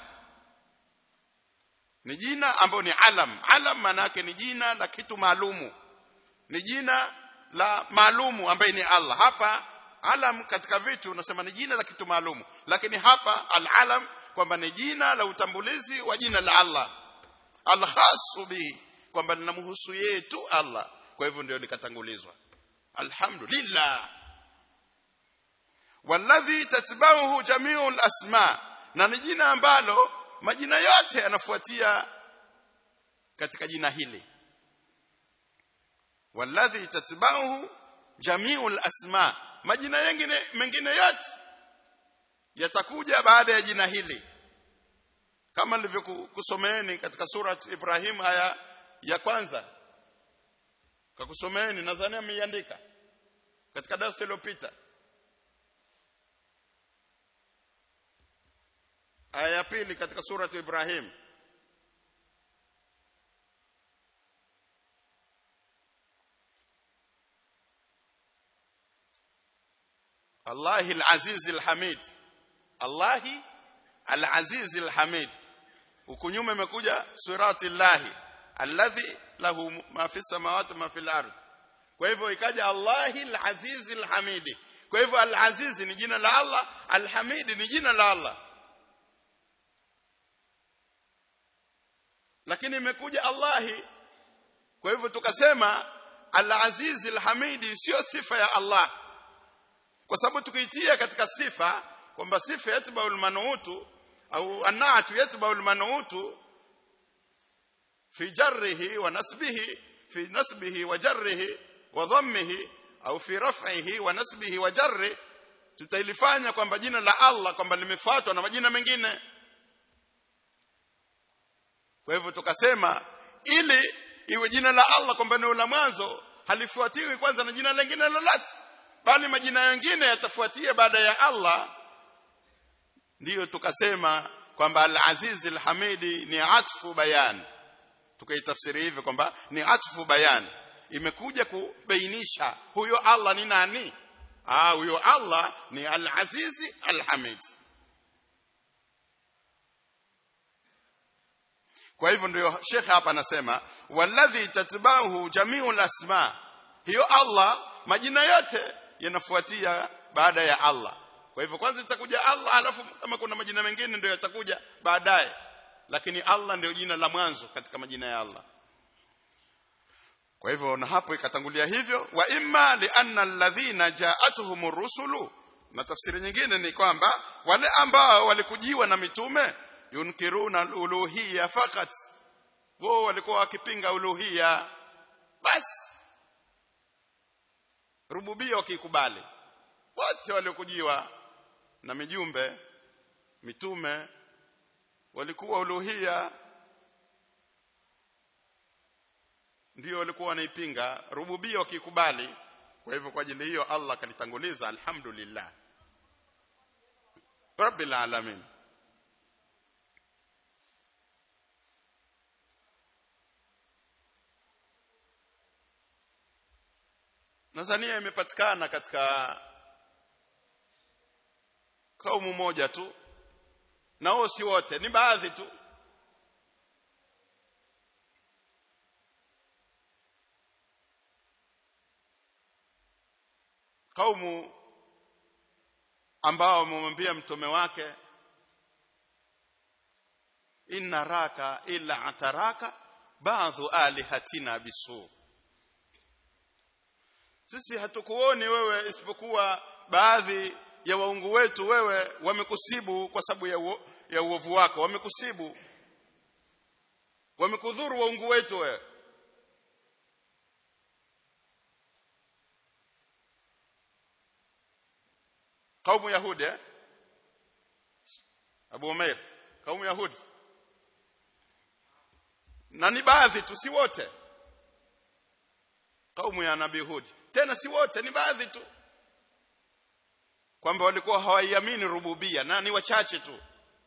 ni jina ambayo ni alam alam maana yake ni jina la kitu maalumu ni jina la maalumu ambaye ni Allah hapa alam katika vitu unasema ni jina la kitu maalumu lakini hapa al-alam kwamba ni jina la utambulizi wa jina la Allah al-khas bihi kwamba linamhusu yeye tu Allah kwa hivyo ndio likatangulizwa alhamdulillah walladhi tatba'uhu jami'ul asma na ni jina ambalo majina yote yanafuatia katika jina hili walladhi tatba'uhu jami'ul asma majina mengine mengine yote yatakuja baada ya jina hili kama nilivyokusomeeni katika surat Ibrahim aya ya kwanza kakusomeeni nadhani ameiandika katika darasa iliyopita aya ya pili katika surat Ibrahim Allahi al-Aziz al-Hamid Allahi al-Aziz al-Hamid huku nyuma imekuja surati llahi alladhi lahu ma fi samawati ma fi al-ard kwa hivyo ikaja Allahi al-Aziz al-Hamid kwa hivyo al-Aziz ni jina la Allah al-Hamid ni jina la Allah lakini imekuja Allahi kwa hivyo tukasema al-Aziz al-Hamid sio sifa ya Allah kwa sababu tukiitia katika sifa kwamba sifa yatbaul manuutu au anatu yatbaul manuutu fi jarrihi wa nasbihi fi nasbihi wa jarrihi wa dhammihi au fi raf'ihi wa nasbihi wa jarri tutailifanya kwamba jina la Allah kwamba limefuatwa na majina mengine kwa hivyo tukasema ili iwe jina la Allah kwamba ni la mwanzo halifuatiwi kwanza na jina lingine lolote bali majina mengine yatafuatia baada ya Allah ndiyo tukasema kwamba al-Aziz al-Hamidi ni atfu bayan tukaitafsiri hivyo kwamba ni atfu bayan imekuja kubainisha huyo Allah ni nani ah huyo Allah ni al-Aziz al-Hamid kwa hivyo ndio Sheikh hapa anasema walladhi tatba'uhu jami'ul asma hiyo Allah majina yote yanafuatia baada ya Allah kwa hivyo kwanza itakuja Allah alafu kama kuna majina mengine ndio yatakuja baadaye lakini Allah ndio jina la mwanzo katika majina ya Allah kwa hivyo na hapo ikatangulia hivyo wa imma li anna alladhina ja'atuhumur rusulu na tafsiri nyingine ni kwamba wale ambao walikujiwa na mitume yunkiruna uluhiyya fakat wao walikuwa wakipinga uluhiyya basi rububia wakikubali wote waliokujiwa na mijumbe mitume walikuwa uluhia ndio walikuwa wanaipinga rububia wakikubali kwa hivyo kwa ajili hiyo Allah kalitanguliza alhamdulillah rabbil alamin Tanzania imepatikana katika kaumu moja tu na wao si wote ni baadhi tu kaumu ambao wamemwambia mtume wake inna raka illa ataraka baadhi alihatina bisu sisi hatukuoni wewe isipokuwa baadhi ya waungu wetu wewe wamekusibu kwa sababu ya, uo, ya uovu wako wamekusibu wamekudhuru waungu wetu wewe kaumu yahudi eh? Abu Umair kaumu yahudi na ni baadhi tu si wote kaumu ya nabii Hud tena si wote ni baadhi tu kwamba walikuwa hawaiamini rububia na ni wachache tu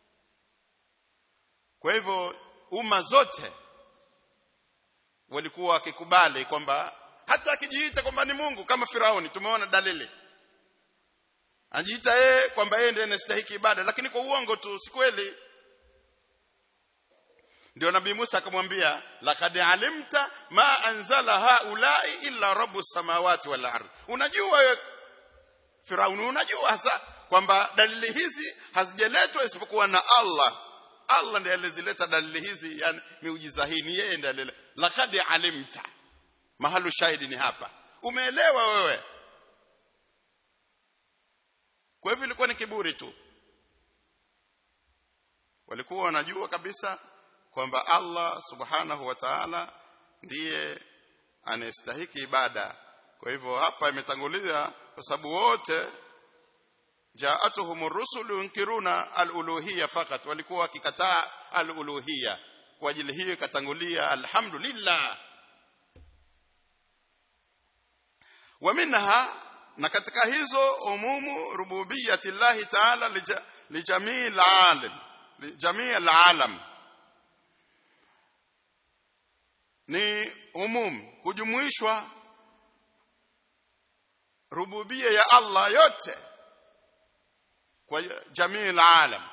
kwa hivyo umma zote walikuwa wakikubali kwamba hata akijiita kwamba ni Mungu kama Firauni tumeona dalili anajiita yeye kwamba yeye ndiye anastahili ibada lakini kwa uongo tu si kweli ndio nabii Musa akamwambia laqad alimta ma anzala haulai illa rabbus samawati wal ardh unajua wewe Firauni unajua hasa kwamba dalili hizi hazijaletwa isipokuwa na Allah Allah ndiye alizileta dalili hizi yani miujiza hii ni yeye ndiye alileta laqad alimta mahalu shahidi ni hapa umeelewa wewe kwa hivyo ilikuwa ni kiburi tu walikuwa wanajua kabisa kwamba Allah subhanahu wa ta'ala ndiye anayestahiki ibada kwa hivyo hapa imetangulia kwa sababu wote jaatuhum rusulu yunkiruna aluluhiyya fakat walikuwa wakikataa aluluhiyya kwa ajili hiyo ikatangulia alhamdulillah wa minha na katika hizo umumu rububiyyati llahi ta'ala lijamii alalam lijamii alalam ni umum kujumuishwa rububia ya Allah yote kwa jamii alalam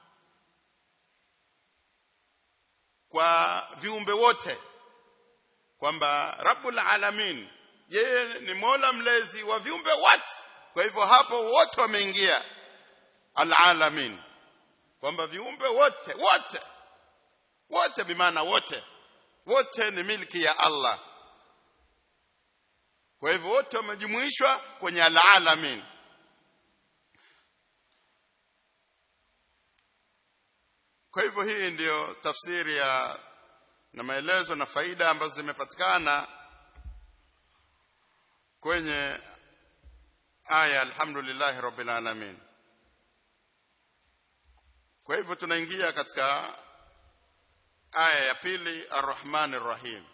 kwa viumbe wote kwamba rabbul alamin yeye ni mola mlezi wa viumbe wote kwa hivyo hapo wote wameingia alalamin kwamba viumbe wote wote wote bimaana wote wote ni milki ya Allah kwa hivyo wote wamejumuishwa kwenye alalamin kwa hivyo hii ndiyo tafsiri ya na maelezo na faida ambazo zimepatikana kwenye aya alhamdulillah rabbil alamin kwa hivyo tunaingia katika aya ya pili arrahman arrahim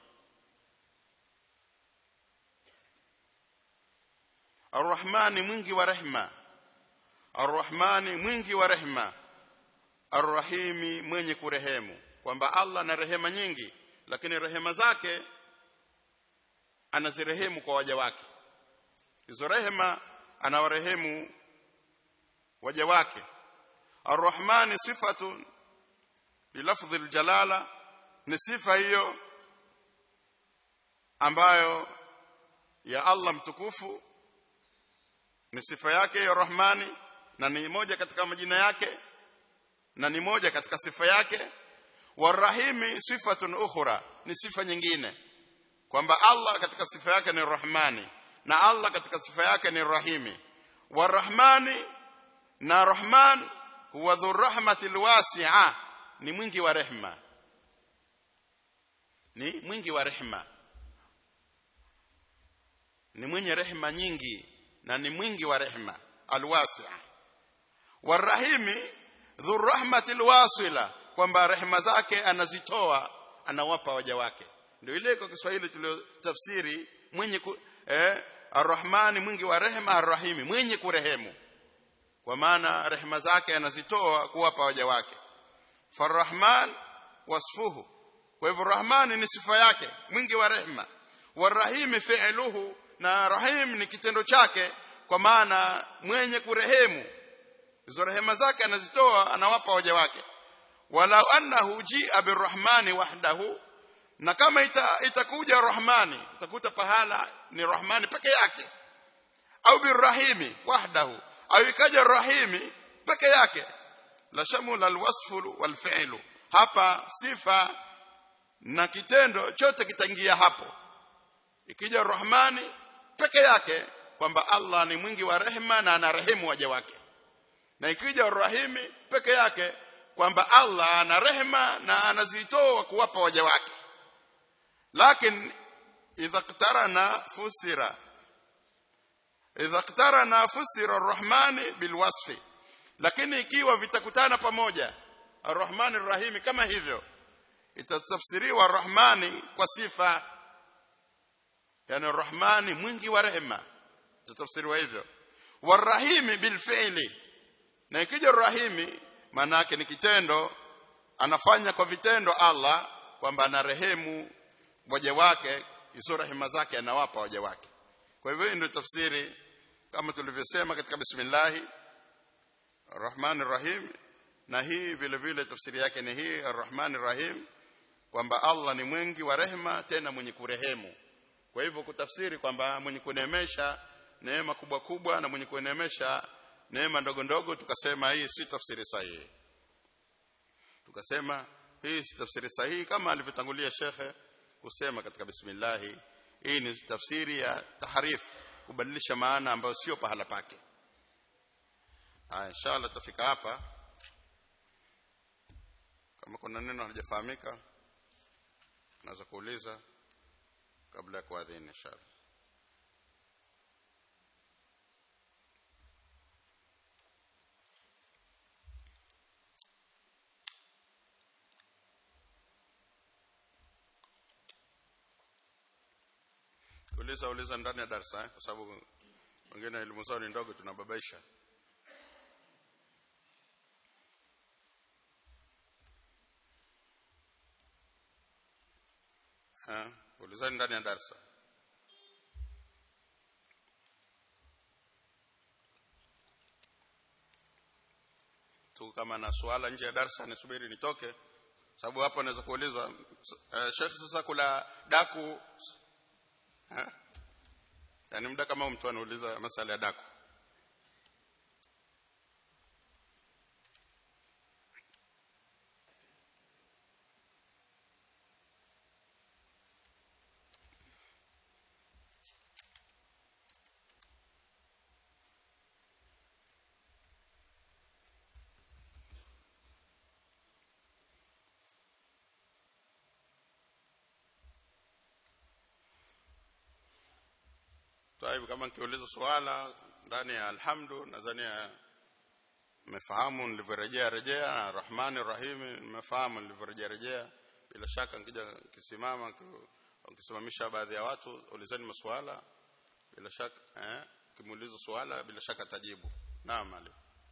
arrahmani mwingi wa rehma arrahmani mwingi wa rehma arrahimi mwenye kurehemu kwamba Allah ana rehema nyingi lakini rehema zake anazirehemu kwa waja wake hizo rehema anawarehemu waja wake arrahmani sifatun bilafdhi aljalala ni sifa hiyo ambayo ya Allah mtukufu ni sifa yake ya Rahmani na ni moja katika majina yake na ni moja katika sifa yake warahimi sifatun ukhra ni sifa nyingine kwamba Allah katika sifa yake ni Rahmani na Allah katika sifa yake ni Rahimi warahmani na Rahman huwa dhurrahmatil wasi'a ni mwingi wa rehma ni mwingi wa rehma ni mwenye rehma nyingi na ni mwingi wa rehma alwasi'a warahimi dhurrahmatil wasila kwamba rehma zake anazitoa anawapa waja wake ndio ile kwa Kiswahili tuliyotafsiri mwenye ku, eh, arrahmani mwingi wa rehema arrahimi mwenye kurehemu kwa maana rehema zake anazitoa kuwapa waja wake farrahman wasfuhu kwa hivyo rahmani ni sifa yake mwingi wa rehema warahimi fi'luhu na rahim ni kitendo chake kwa maana mwenye kurehemu hizo rehema zake anazitoa anawapa waja wake walau annahu jia birrahmani wahdahu na kama ita, itakuja rahmani utakuta pahala ni rahmani peke yake au birrahimi wahdahu au ikaja rahimi peke yake la shamula alwasfu walfi'lu hapa sifa na kitendo chote kitaingia hapo ikija rahmani peke yake kwamba Allah ni mwingi wa rehema na anarehemu waja wake na ikija rahimi peke yake kwamba Allah ana rehema na anazitoa kuwapa waja wake lakini idha qtarana fusira idha qtarana fusira arrahmani bilwasfi lakini ikiwa vitakutana pamoja arrahmani arrahimi kama hivyo itatafsiriwa arrahmani kwa sifa yani arrahmani mwingi wa rehema itatafsiriwa hivyo warahimi bilfi'li na ikija rahimi maana yake ni kitendo anafanya kwa vitendo Allah kwamba anarehemu waja wake hizo rehema zake anawapa waja wake kwa hivyo ndio tafsiri kama tulivyosema katika bismillah arrahman arrahim na hii vile vile tafsiri yake ni hii arrahman arrahim kwamba Allah ni mwingi wa rehema tena mwenye kurehemu kwa hivyo kutafsiri kwamba mwenye kuneemesha neema kubwa kubwa na mwenye kuneemesha neema ndogo ndogo tukasema hii si tafsiri sahihi tukasema hii si tafsiri sahihi kama alivyotangulia shekhe kusema katika bismillah hii ni tafsiri ya tahrif kubadilisha maana ambayo sio pahala pake ah inshallah tafika hapa kama kuna neno halijafahamika naweza kuuliza kabla ya kuadhini inshallah uliza uliza ndani ya darasa eh? kwa sababu wengine elimu zao ni ndogo tunababaisha eh ulizani ndani ya darasa tu kama na swala nje ya darasa nisubiri nitoke sababu hapo naweza kuulizwa uh, Sheikh sasa kula daku Ha? Yaani muda kama mtu anauliza masala ya daku. Taibu kama nikiuliza swala ndani ya alhamdu nadhani mmefahamu nilivyorejea rejea na Rahmani Rahim nimefahamu nilivyorejea rejea bila shaka nikija kisimama ukisimamisha baadhi ya watu ulizeni maswala bila shaka eh kimuuliza swala bila shaka tajibu naam ali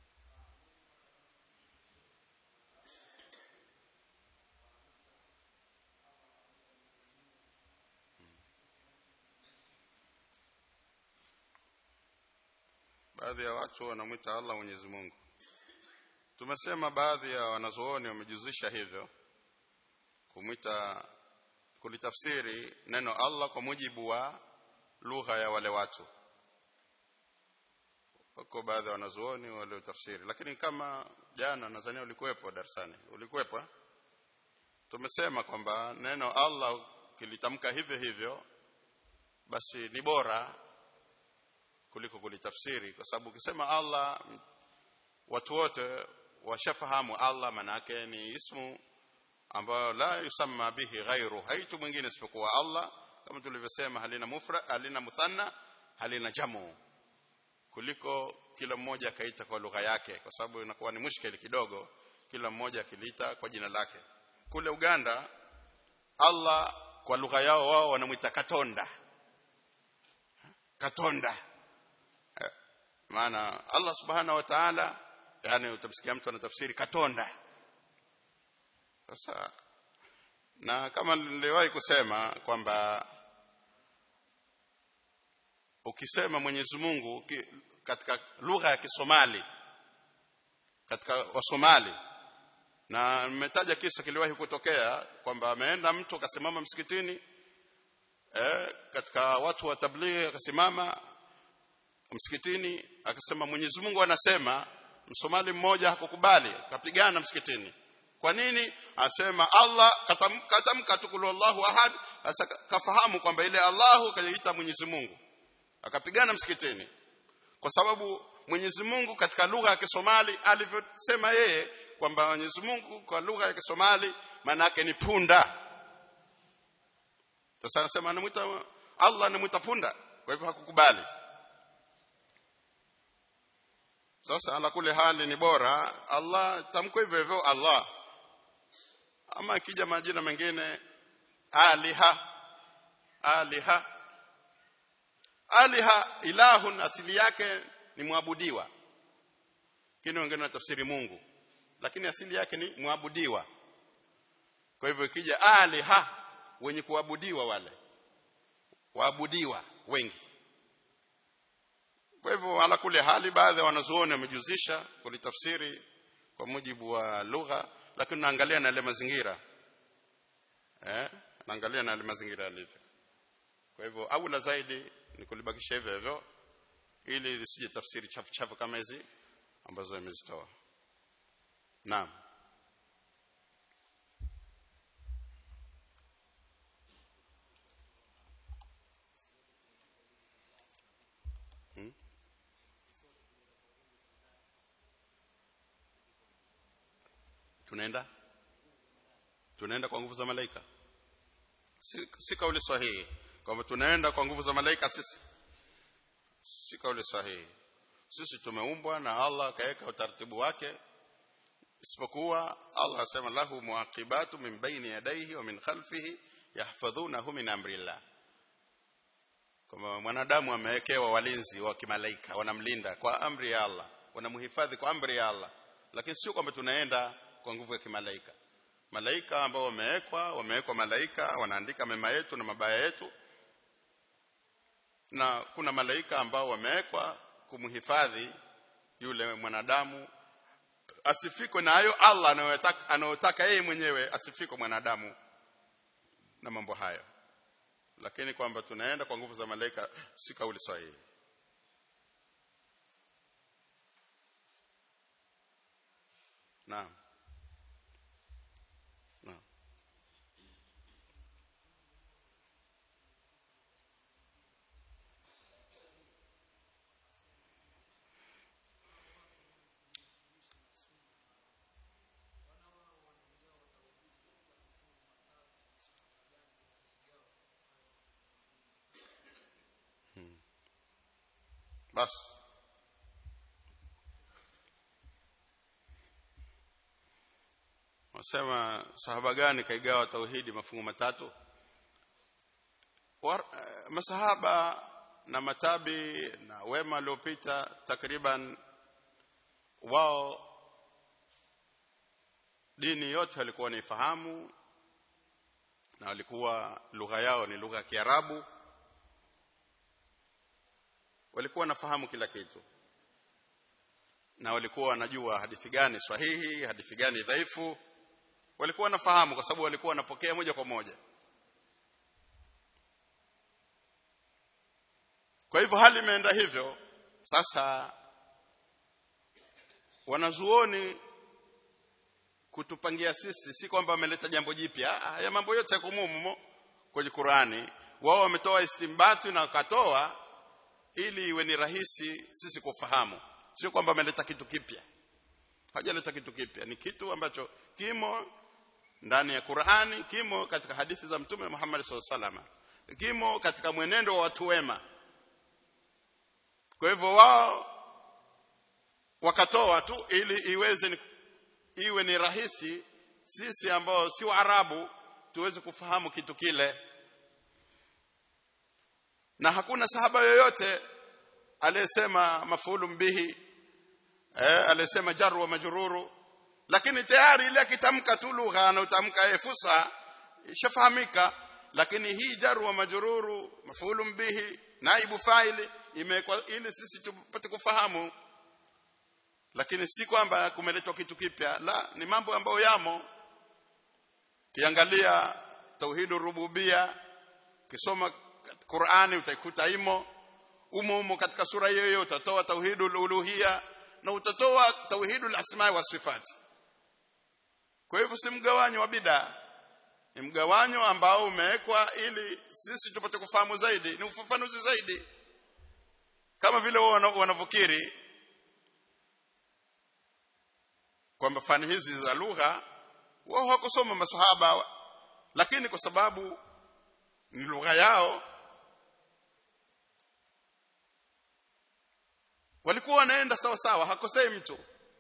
baadhi ya watu wanamwita Allah Mwenyezi Mungu tumesema baadhi ya wanazuoni wamejuzisha hivyo kumwita kulitafsiri neno Allah kwa mujibu wa lugha ya wale watu wako baadhi ya wanazuoni waliotafsiri lakini kama jana nadhani ulikuwepo darasani ulikuwepo tumesema kwamba neno Allah kilitamka hivyo hivyo basi ni bora kuliko kulitafsiri kwa sababu ukisema Allah watu wote washafahamu Allah manake ni ismu ambayo la yusamma bihi ghairu haitu mwingine isipokuwa Allah kama tulivyosema halina mufra halina muthanna halina jamu kuliko kila mmoja akaita kwa lugha yake kwa sababu inakuwa ni mushkeli kidogo kila mmoja akiliita kwa jina lake kule Uganda Allah kwa lugha yao wao wanamuita Katonda Katonda maana Allah subhanahu wa ta'ala yani utamsikia mtu anatafsiri katonda sasa na kama niliwahi kusema kwamba ukisema Mwenyezi Mungu katika lugha ya Kisomali katika Wasomali na nimetaja kisa kiliwahi kutokea kwamba ameenda mtu akasimama msikitini eh, katika watu wa tablighi akasimama msikitini akasema Mwenyezi Mungu anasema msomali mmoja hakukubali akapigana msikitini kwa nini asema Allah katamka katamka tukulu Allahu ahad sasa kafahamu kwamba ile Allahu kajiita Mwenyezi Mungu akapigana msikitini kwa sababu Mwenyezi Mungu katika lugha ya Kisomali alivyosema yeye kwamba Mwenyezi Mungu kwa lugha ya Kisomali maana yake ni punda sasa anasema anamuita Allah anamuita punda kwa hivyo hakukubali sasa ala kule hali ni bora Allah tamko hivyo hivyo Allah ama akija majina mengine aliha aliha aliha ilahun asili yake ni mwabudiwa lakini wengine wanatafsiri Mungu lakini asili yake ni mwabudiwa kwa hivyo ikija aliha wenye kuabudiwa wale waabudiwa wengi kwa hivyo ala kule hali baadhi ya wanazuoni wamejuzisha kulitafsiri kwa mujibu wa lugha lakini naangalia na yale mazingira eh naangalia na yale mazingira yalivyo kwa hivyo aula zaidi ni kulibakisha hivyo hivyo ili lisije tafsiri chafu chafu kama hizi ambazo imezitoa naam Hmm? tunaenda tunaenda kwa nguvu za malaika si, si kauli sahihi kwamba tunaenda kwa nguvu za malaika sisi si kauli sahihi sisi tumeumbwa na Allah akaweka utaratibu wake isipokuwa Allah asema lahu muaqibatu min baini yadayhi wa min khalfihi yahfadhunahu min amrillah kama mwanadamu amewekewa walinzi wa kimalaika wanamlinda kwa amri ya Allah wanamhifadhi kwa amri ya Allah lakini sio kwamba tunaenda kwa nguvu ya kimalaika malaika ambao wamewekwa wamewekwa malaika wanaandika mema yetu na mabaya yetu na kuna malaika ambao wamewekwa kumhifadhi yule mwanadamu asifikwe na hayo Allah anayotaka anayotaka yeye mwenyewe asifikwe mwanadamu na mambo hayo lakini kwamba tunaenda kwa nguvu za malaika si kauli sahihi naam naam basi wasema sahaba gani kaigawa tauhidi mafungu matatu War, uh, masahaba na matabi na wema waliopita takriban wao dini yote walikuwa wanaifahamu na walikuwa lugha yao ni lugha ya Kiarabu walikuwa wanafahamu kila kitu na walikuwa wanajua hadithi gani sahihi hadithi gani dhaifu walikuwa wanafahamu kwa sababu walikuwa wanapokea moja kwa moja kwa hivyo hali imeenda hivyo sasa wanazuoni kutupangia sisi si kwamba wameleta jambo jipya haya mambo yote yako mumo kwenye Qurani wao wametoa istimbatu na wakatoa ili iwe ni rahisi sisi kufahamu sio kwamba ameleta kitu kipya hajaleta kitu kipya ni kitu ambacho kimo ndani ya Qur'ani kimo katika hadithi za mtume Muhammad SAW kimo katika mwenendo wa watu wema kwa hivyo wao wakatoa tu ili iweze ni, iwe ni rahisi sisi ambao si Waarabu tuweze kufahamu kitu kile na hakuna sahaba yoyote aliyesema mafulum bihi eh aliyesema jaru wa majruru lakini tayari ile akitamka tu lugha anayotamka yeye fusa ishafahamika lakini hii jaru wa majruru mafulum bihi naibu faili imekuwa ili sisi tupate kufahamu lakini si kwamba kumeletwa kitu kipya la ni mambo ambayo yamo kiangalia tauhidur rububia kisoma Qur'ani utaikuta imo umo umo katika sura hiyo hiyo utatoa tauhidul uluhia na utatoa tauhidul asma wa sifati kwa hivyo si mgawanyo wa bid'a ni mgawanyo ambao umewekwa ili sisi tupate kufahamu zaidi ni ufafanuzi zaidi kama vile wao wanavyokiri kwamba fani hizi za lugha wao hawakusoma masahaba lakini kwa sababu ni lugha yao walikuwa wanaenda sawa sawa hakosei mtu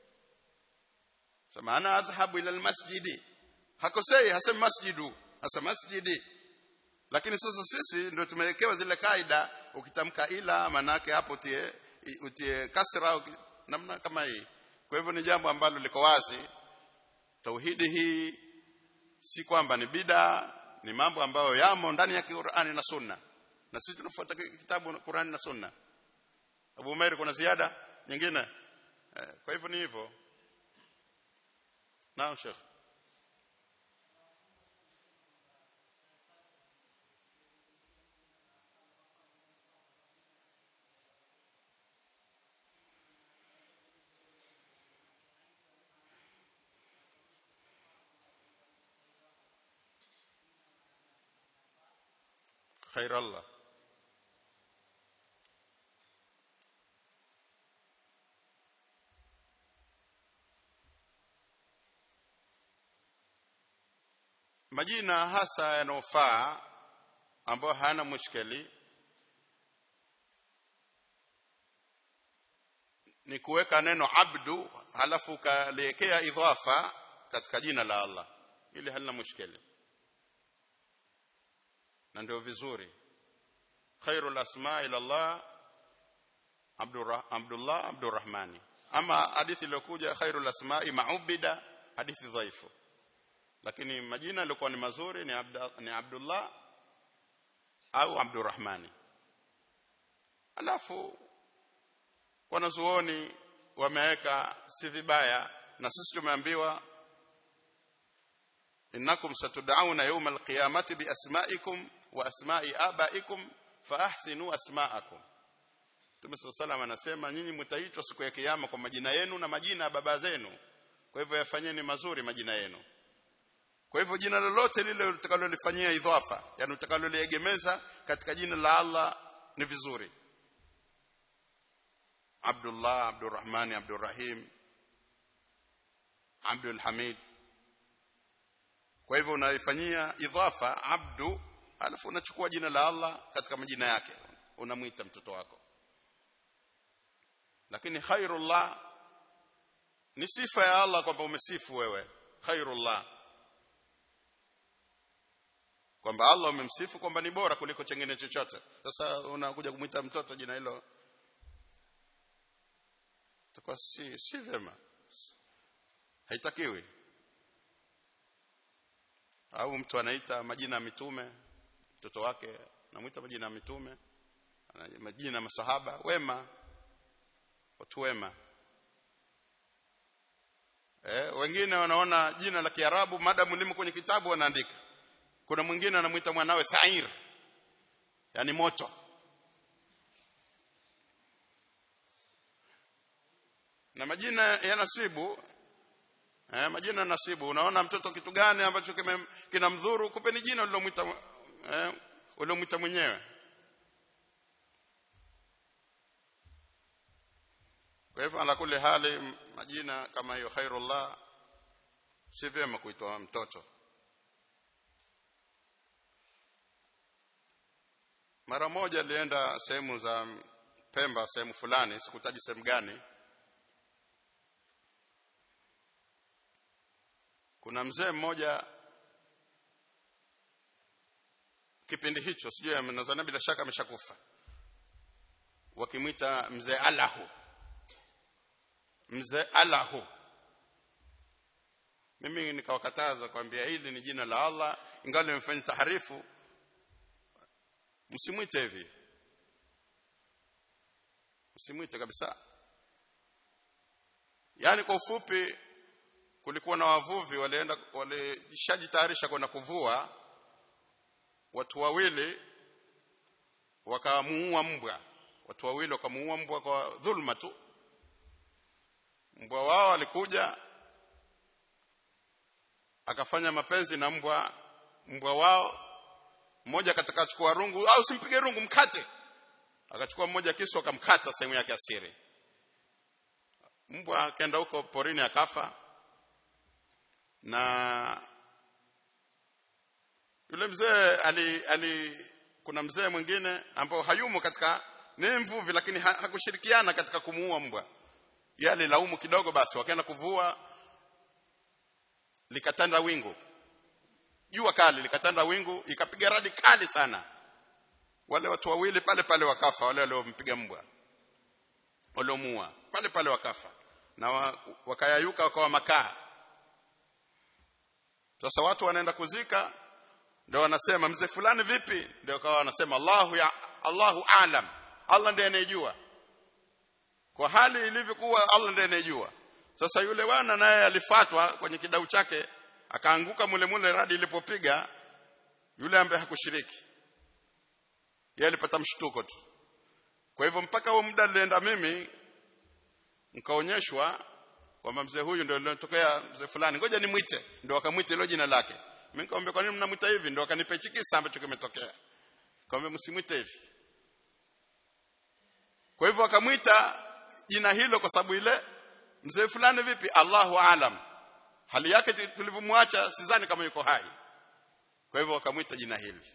sema ana azhabu ila almasjidi hakosei hasemi masjidu hasa masjidi lakini sasa sisi ndio tumewekewa zile kaida ukitamka ila manake hapo utie utie kasra uki, namna kama hii kwa hivyo ni jambo ambalo liko wazi tauhidi hii si kwamba ni bida ni mambo ambayo yamo ndani ya Qur'ani na Sunna na sisi tunafuata kitabu Qur'ani na Sunna Abu Umair kuna ziada nyingine eh, kwa hivyo ni hivyo naam Sheikh خير الله majina hasa yanofaa ambayo hayana mushkeli ni kuweka neno abdu halafu ukaliwekea idhafa katika jina la Allah ili halina mushkeli na ndio vizuri khairul asma ila Allah Abdullah Abdurrahmani ama hadithi iliyokuja khairul asma'i ma'ubida hadithi dhaifu lakini majina yalikuwa ni mazuri ni, Abda, ni Abdullah au Abdurrahmani alafu wanazuoni wameweka si vibaya na sisi tumeambiwa innakum satud'auna yawm alqiyamati biasma'ikum wa asma'i abaikum fa ahsinu asma'akum Mtume sallallahu anasema nyinyi mtaitwa siku ya kiyama kwa majina yenu na majina ya baba zenu kwa hivyo yafanyeni mazuri majina yenu kwa hivyo jina lolote lile utakalolifanyia idhafa yani utakaloliegemeza katika jina la Allah ni vizuri Abdullah Abdurrahman Abdurrahim Abdul Hamid kwa hivyo unaifanyia idhafa abdu alafu unachukua jina la Allah katika majina yake unamwita mtoto wako lakini khairullah ni sifa ya Allah kwamba umesifu wewe khairullah kwamba Allah umemsifu kwamba ni bora kuliko chengine chochote sasa unakuja kumwita mtoto jina hilo itakuwa si si vyema haitakiwi au mtu anaita majina ya mitume mtoto wake anamuita majina ya mitume majina ya masahaba wema watu wema eh wengine wanaona jina la Kiarabu madamu limo kwenye kitabu wanaandika kuna mwingine anamuita mwanawe Sair yani moto na majina ya nasibu eh, majina ya nasibu unaona mtoto kitu gani ambacho kinamdhuru kupeni jina ulilomwita eh, ulilomwita mwenyewe kwa hivyo ala kule hali majina kama hiyo khairullah si vyema kuitwa mtoto mara moja alienda sehemu za Pemba sehemu fulani sikutaji sehemu gani kuna mzee mmoja kipindi hicho sijui nadhani bila shaka ameshakufa wakimwita mzee Alahu mzee Alahu mimi nikawakataza kwambia hili ni jina la Allah ingawa nimefanya taharifu msimwite hivi msimwite kabisa yani kwa ufupi kulikuwa na wavuvi walienda walishajitayarisha kwenda kuvua watu wawili wakamuua mbwa watu wawili wakamuua mbwa kwa dhulma tu mbwa wao alikuja akafanya mapenzi na mbwa mbwa wao mmoja akataka achukua rungu au simpige rungu mkate akachukua mmoja kisu akamkata sehemu yake asiri mbwa akaenda huko porini akafa na yule mzee ali, ali kuna mzee mwingine ambao hayumo katika ni mvuvi lakini ha, hakushirikiana katika kumuua mbwa yale laumu kidogo basi wakaenda kuvua likatanda wingu jua kali likatanda wingu ikapiga radi kali sana wale watu wawili pale pale wakafa wale waliompiga mbwa waliomuua pale pale wakafa na wa, wakayayuka wakawa makaa sasa watu wanaenda kuzika ndio wanasema mzee fulani vipi ndio kawa wanasema Allahu ya Allahu alam Allah ndiye anayejua kwa hali ilivyokuwa Allah ndiye anayejua sasa yule wana naye alifatwa kwenye kidau chake akaanguka mule mule radi ilipopiga yule ambaye hakushiriki yeye alipata mshtuko tu kwa hivyo mpaka huo muda nilienda mimi nikaonyeshwa kwamba mzee huyu ndio aliyotokea mzee fulani ngoja nimwite ndio akamwita hilo jina lake mimi nikamwambia kwa nini mnamwita hivi ndio akanipa hichi kisa ambacho kimetokea nikamwambia msimwite hivi kwa hivyo akamwita jina hilo kwa sababu ile mzee fulani vipi Allahu alam hali yake tulivyomwacha sidhani kama yuko hai kwa hivyo wakamwita jina hili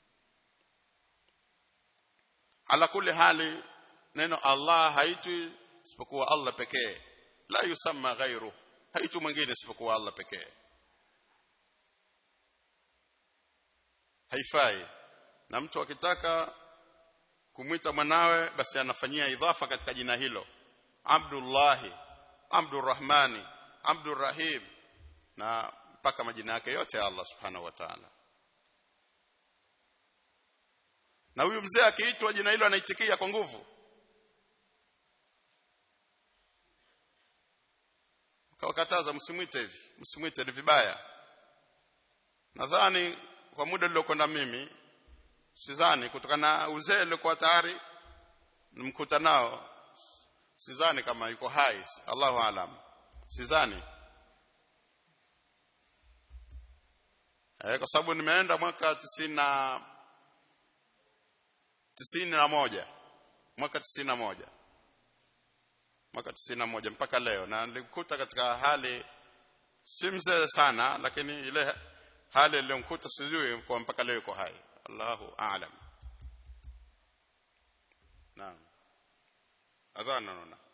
ala kuli hali neno Allah haitwi isipokuwa Allah pekee la yusamma ghairu haitu mwingine isipokuwa Allah pekee haifai na mtu akitaka kumwita mwanawe basi anafanyia idhafa katika jina hilo Abdullahi Abdurrahmani Abdurrahim na mpaka majina yake yote ya Allah subhanahu wa ta'ala na huyu mzee akiitwa jina hilo anaitikia kwa nguvu kawakataza msimwite hivi msimwite ni vibaya nadhani kwa muda niliokwenda mimi sidhani kutokana na uzee uliokuwa tayari nimkuta nao sidhani kama yuko hai Allahu alam sidhani eh kwa sababu nimeenda mwaka tisini na tisini na moja mwaka tisini na moja mwaka tisini na moja mpaka leo na nilimkuta katika hali si mzee sana lakini ile hali iliyomkuta sijui kwa mpaka leo yuko hai Allahu a'lam naam adhana naona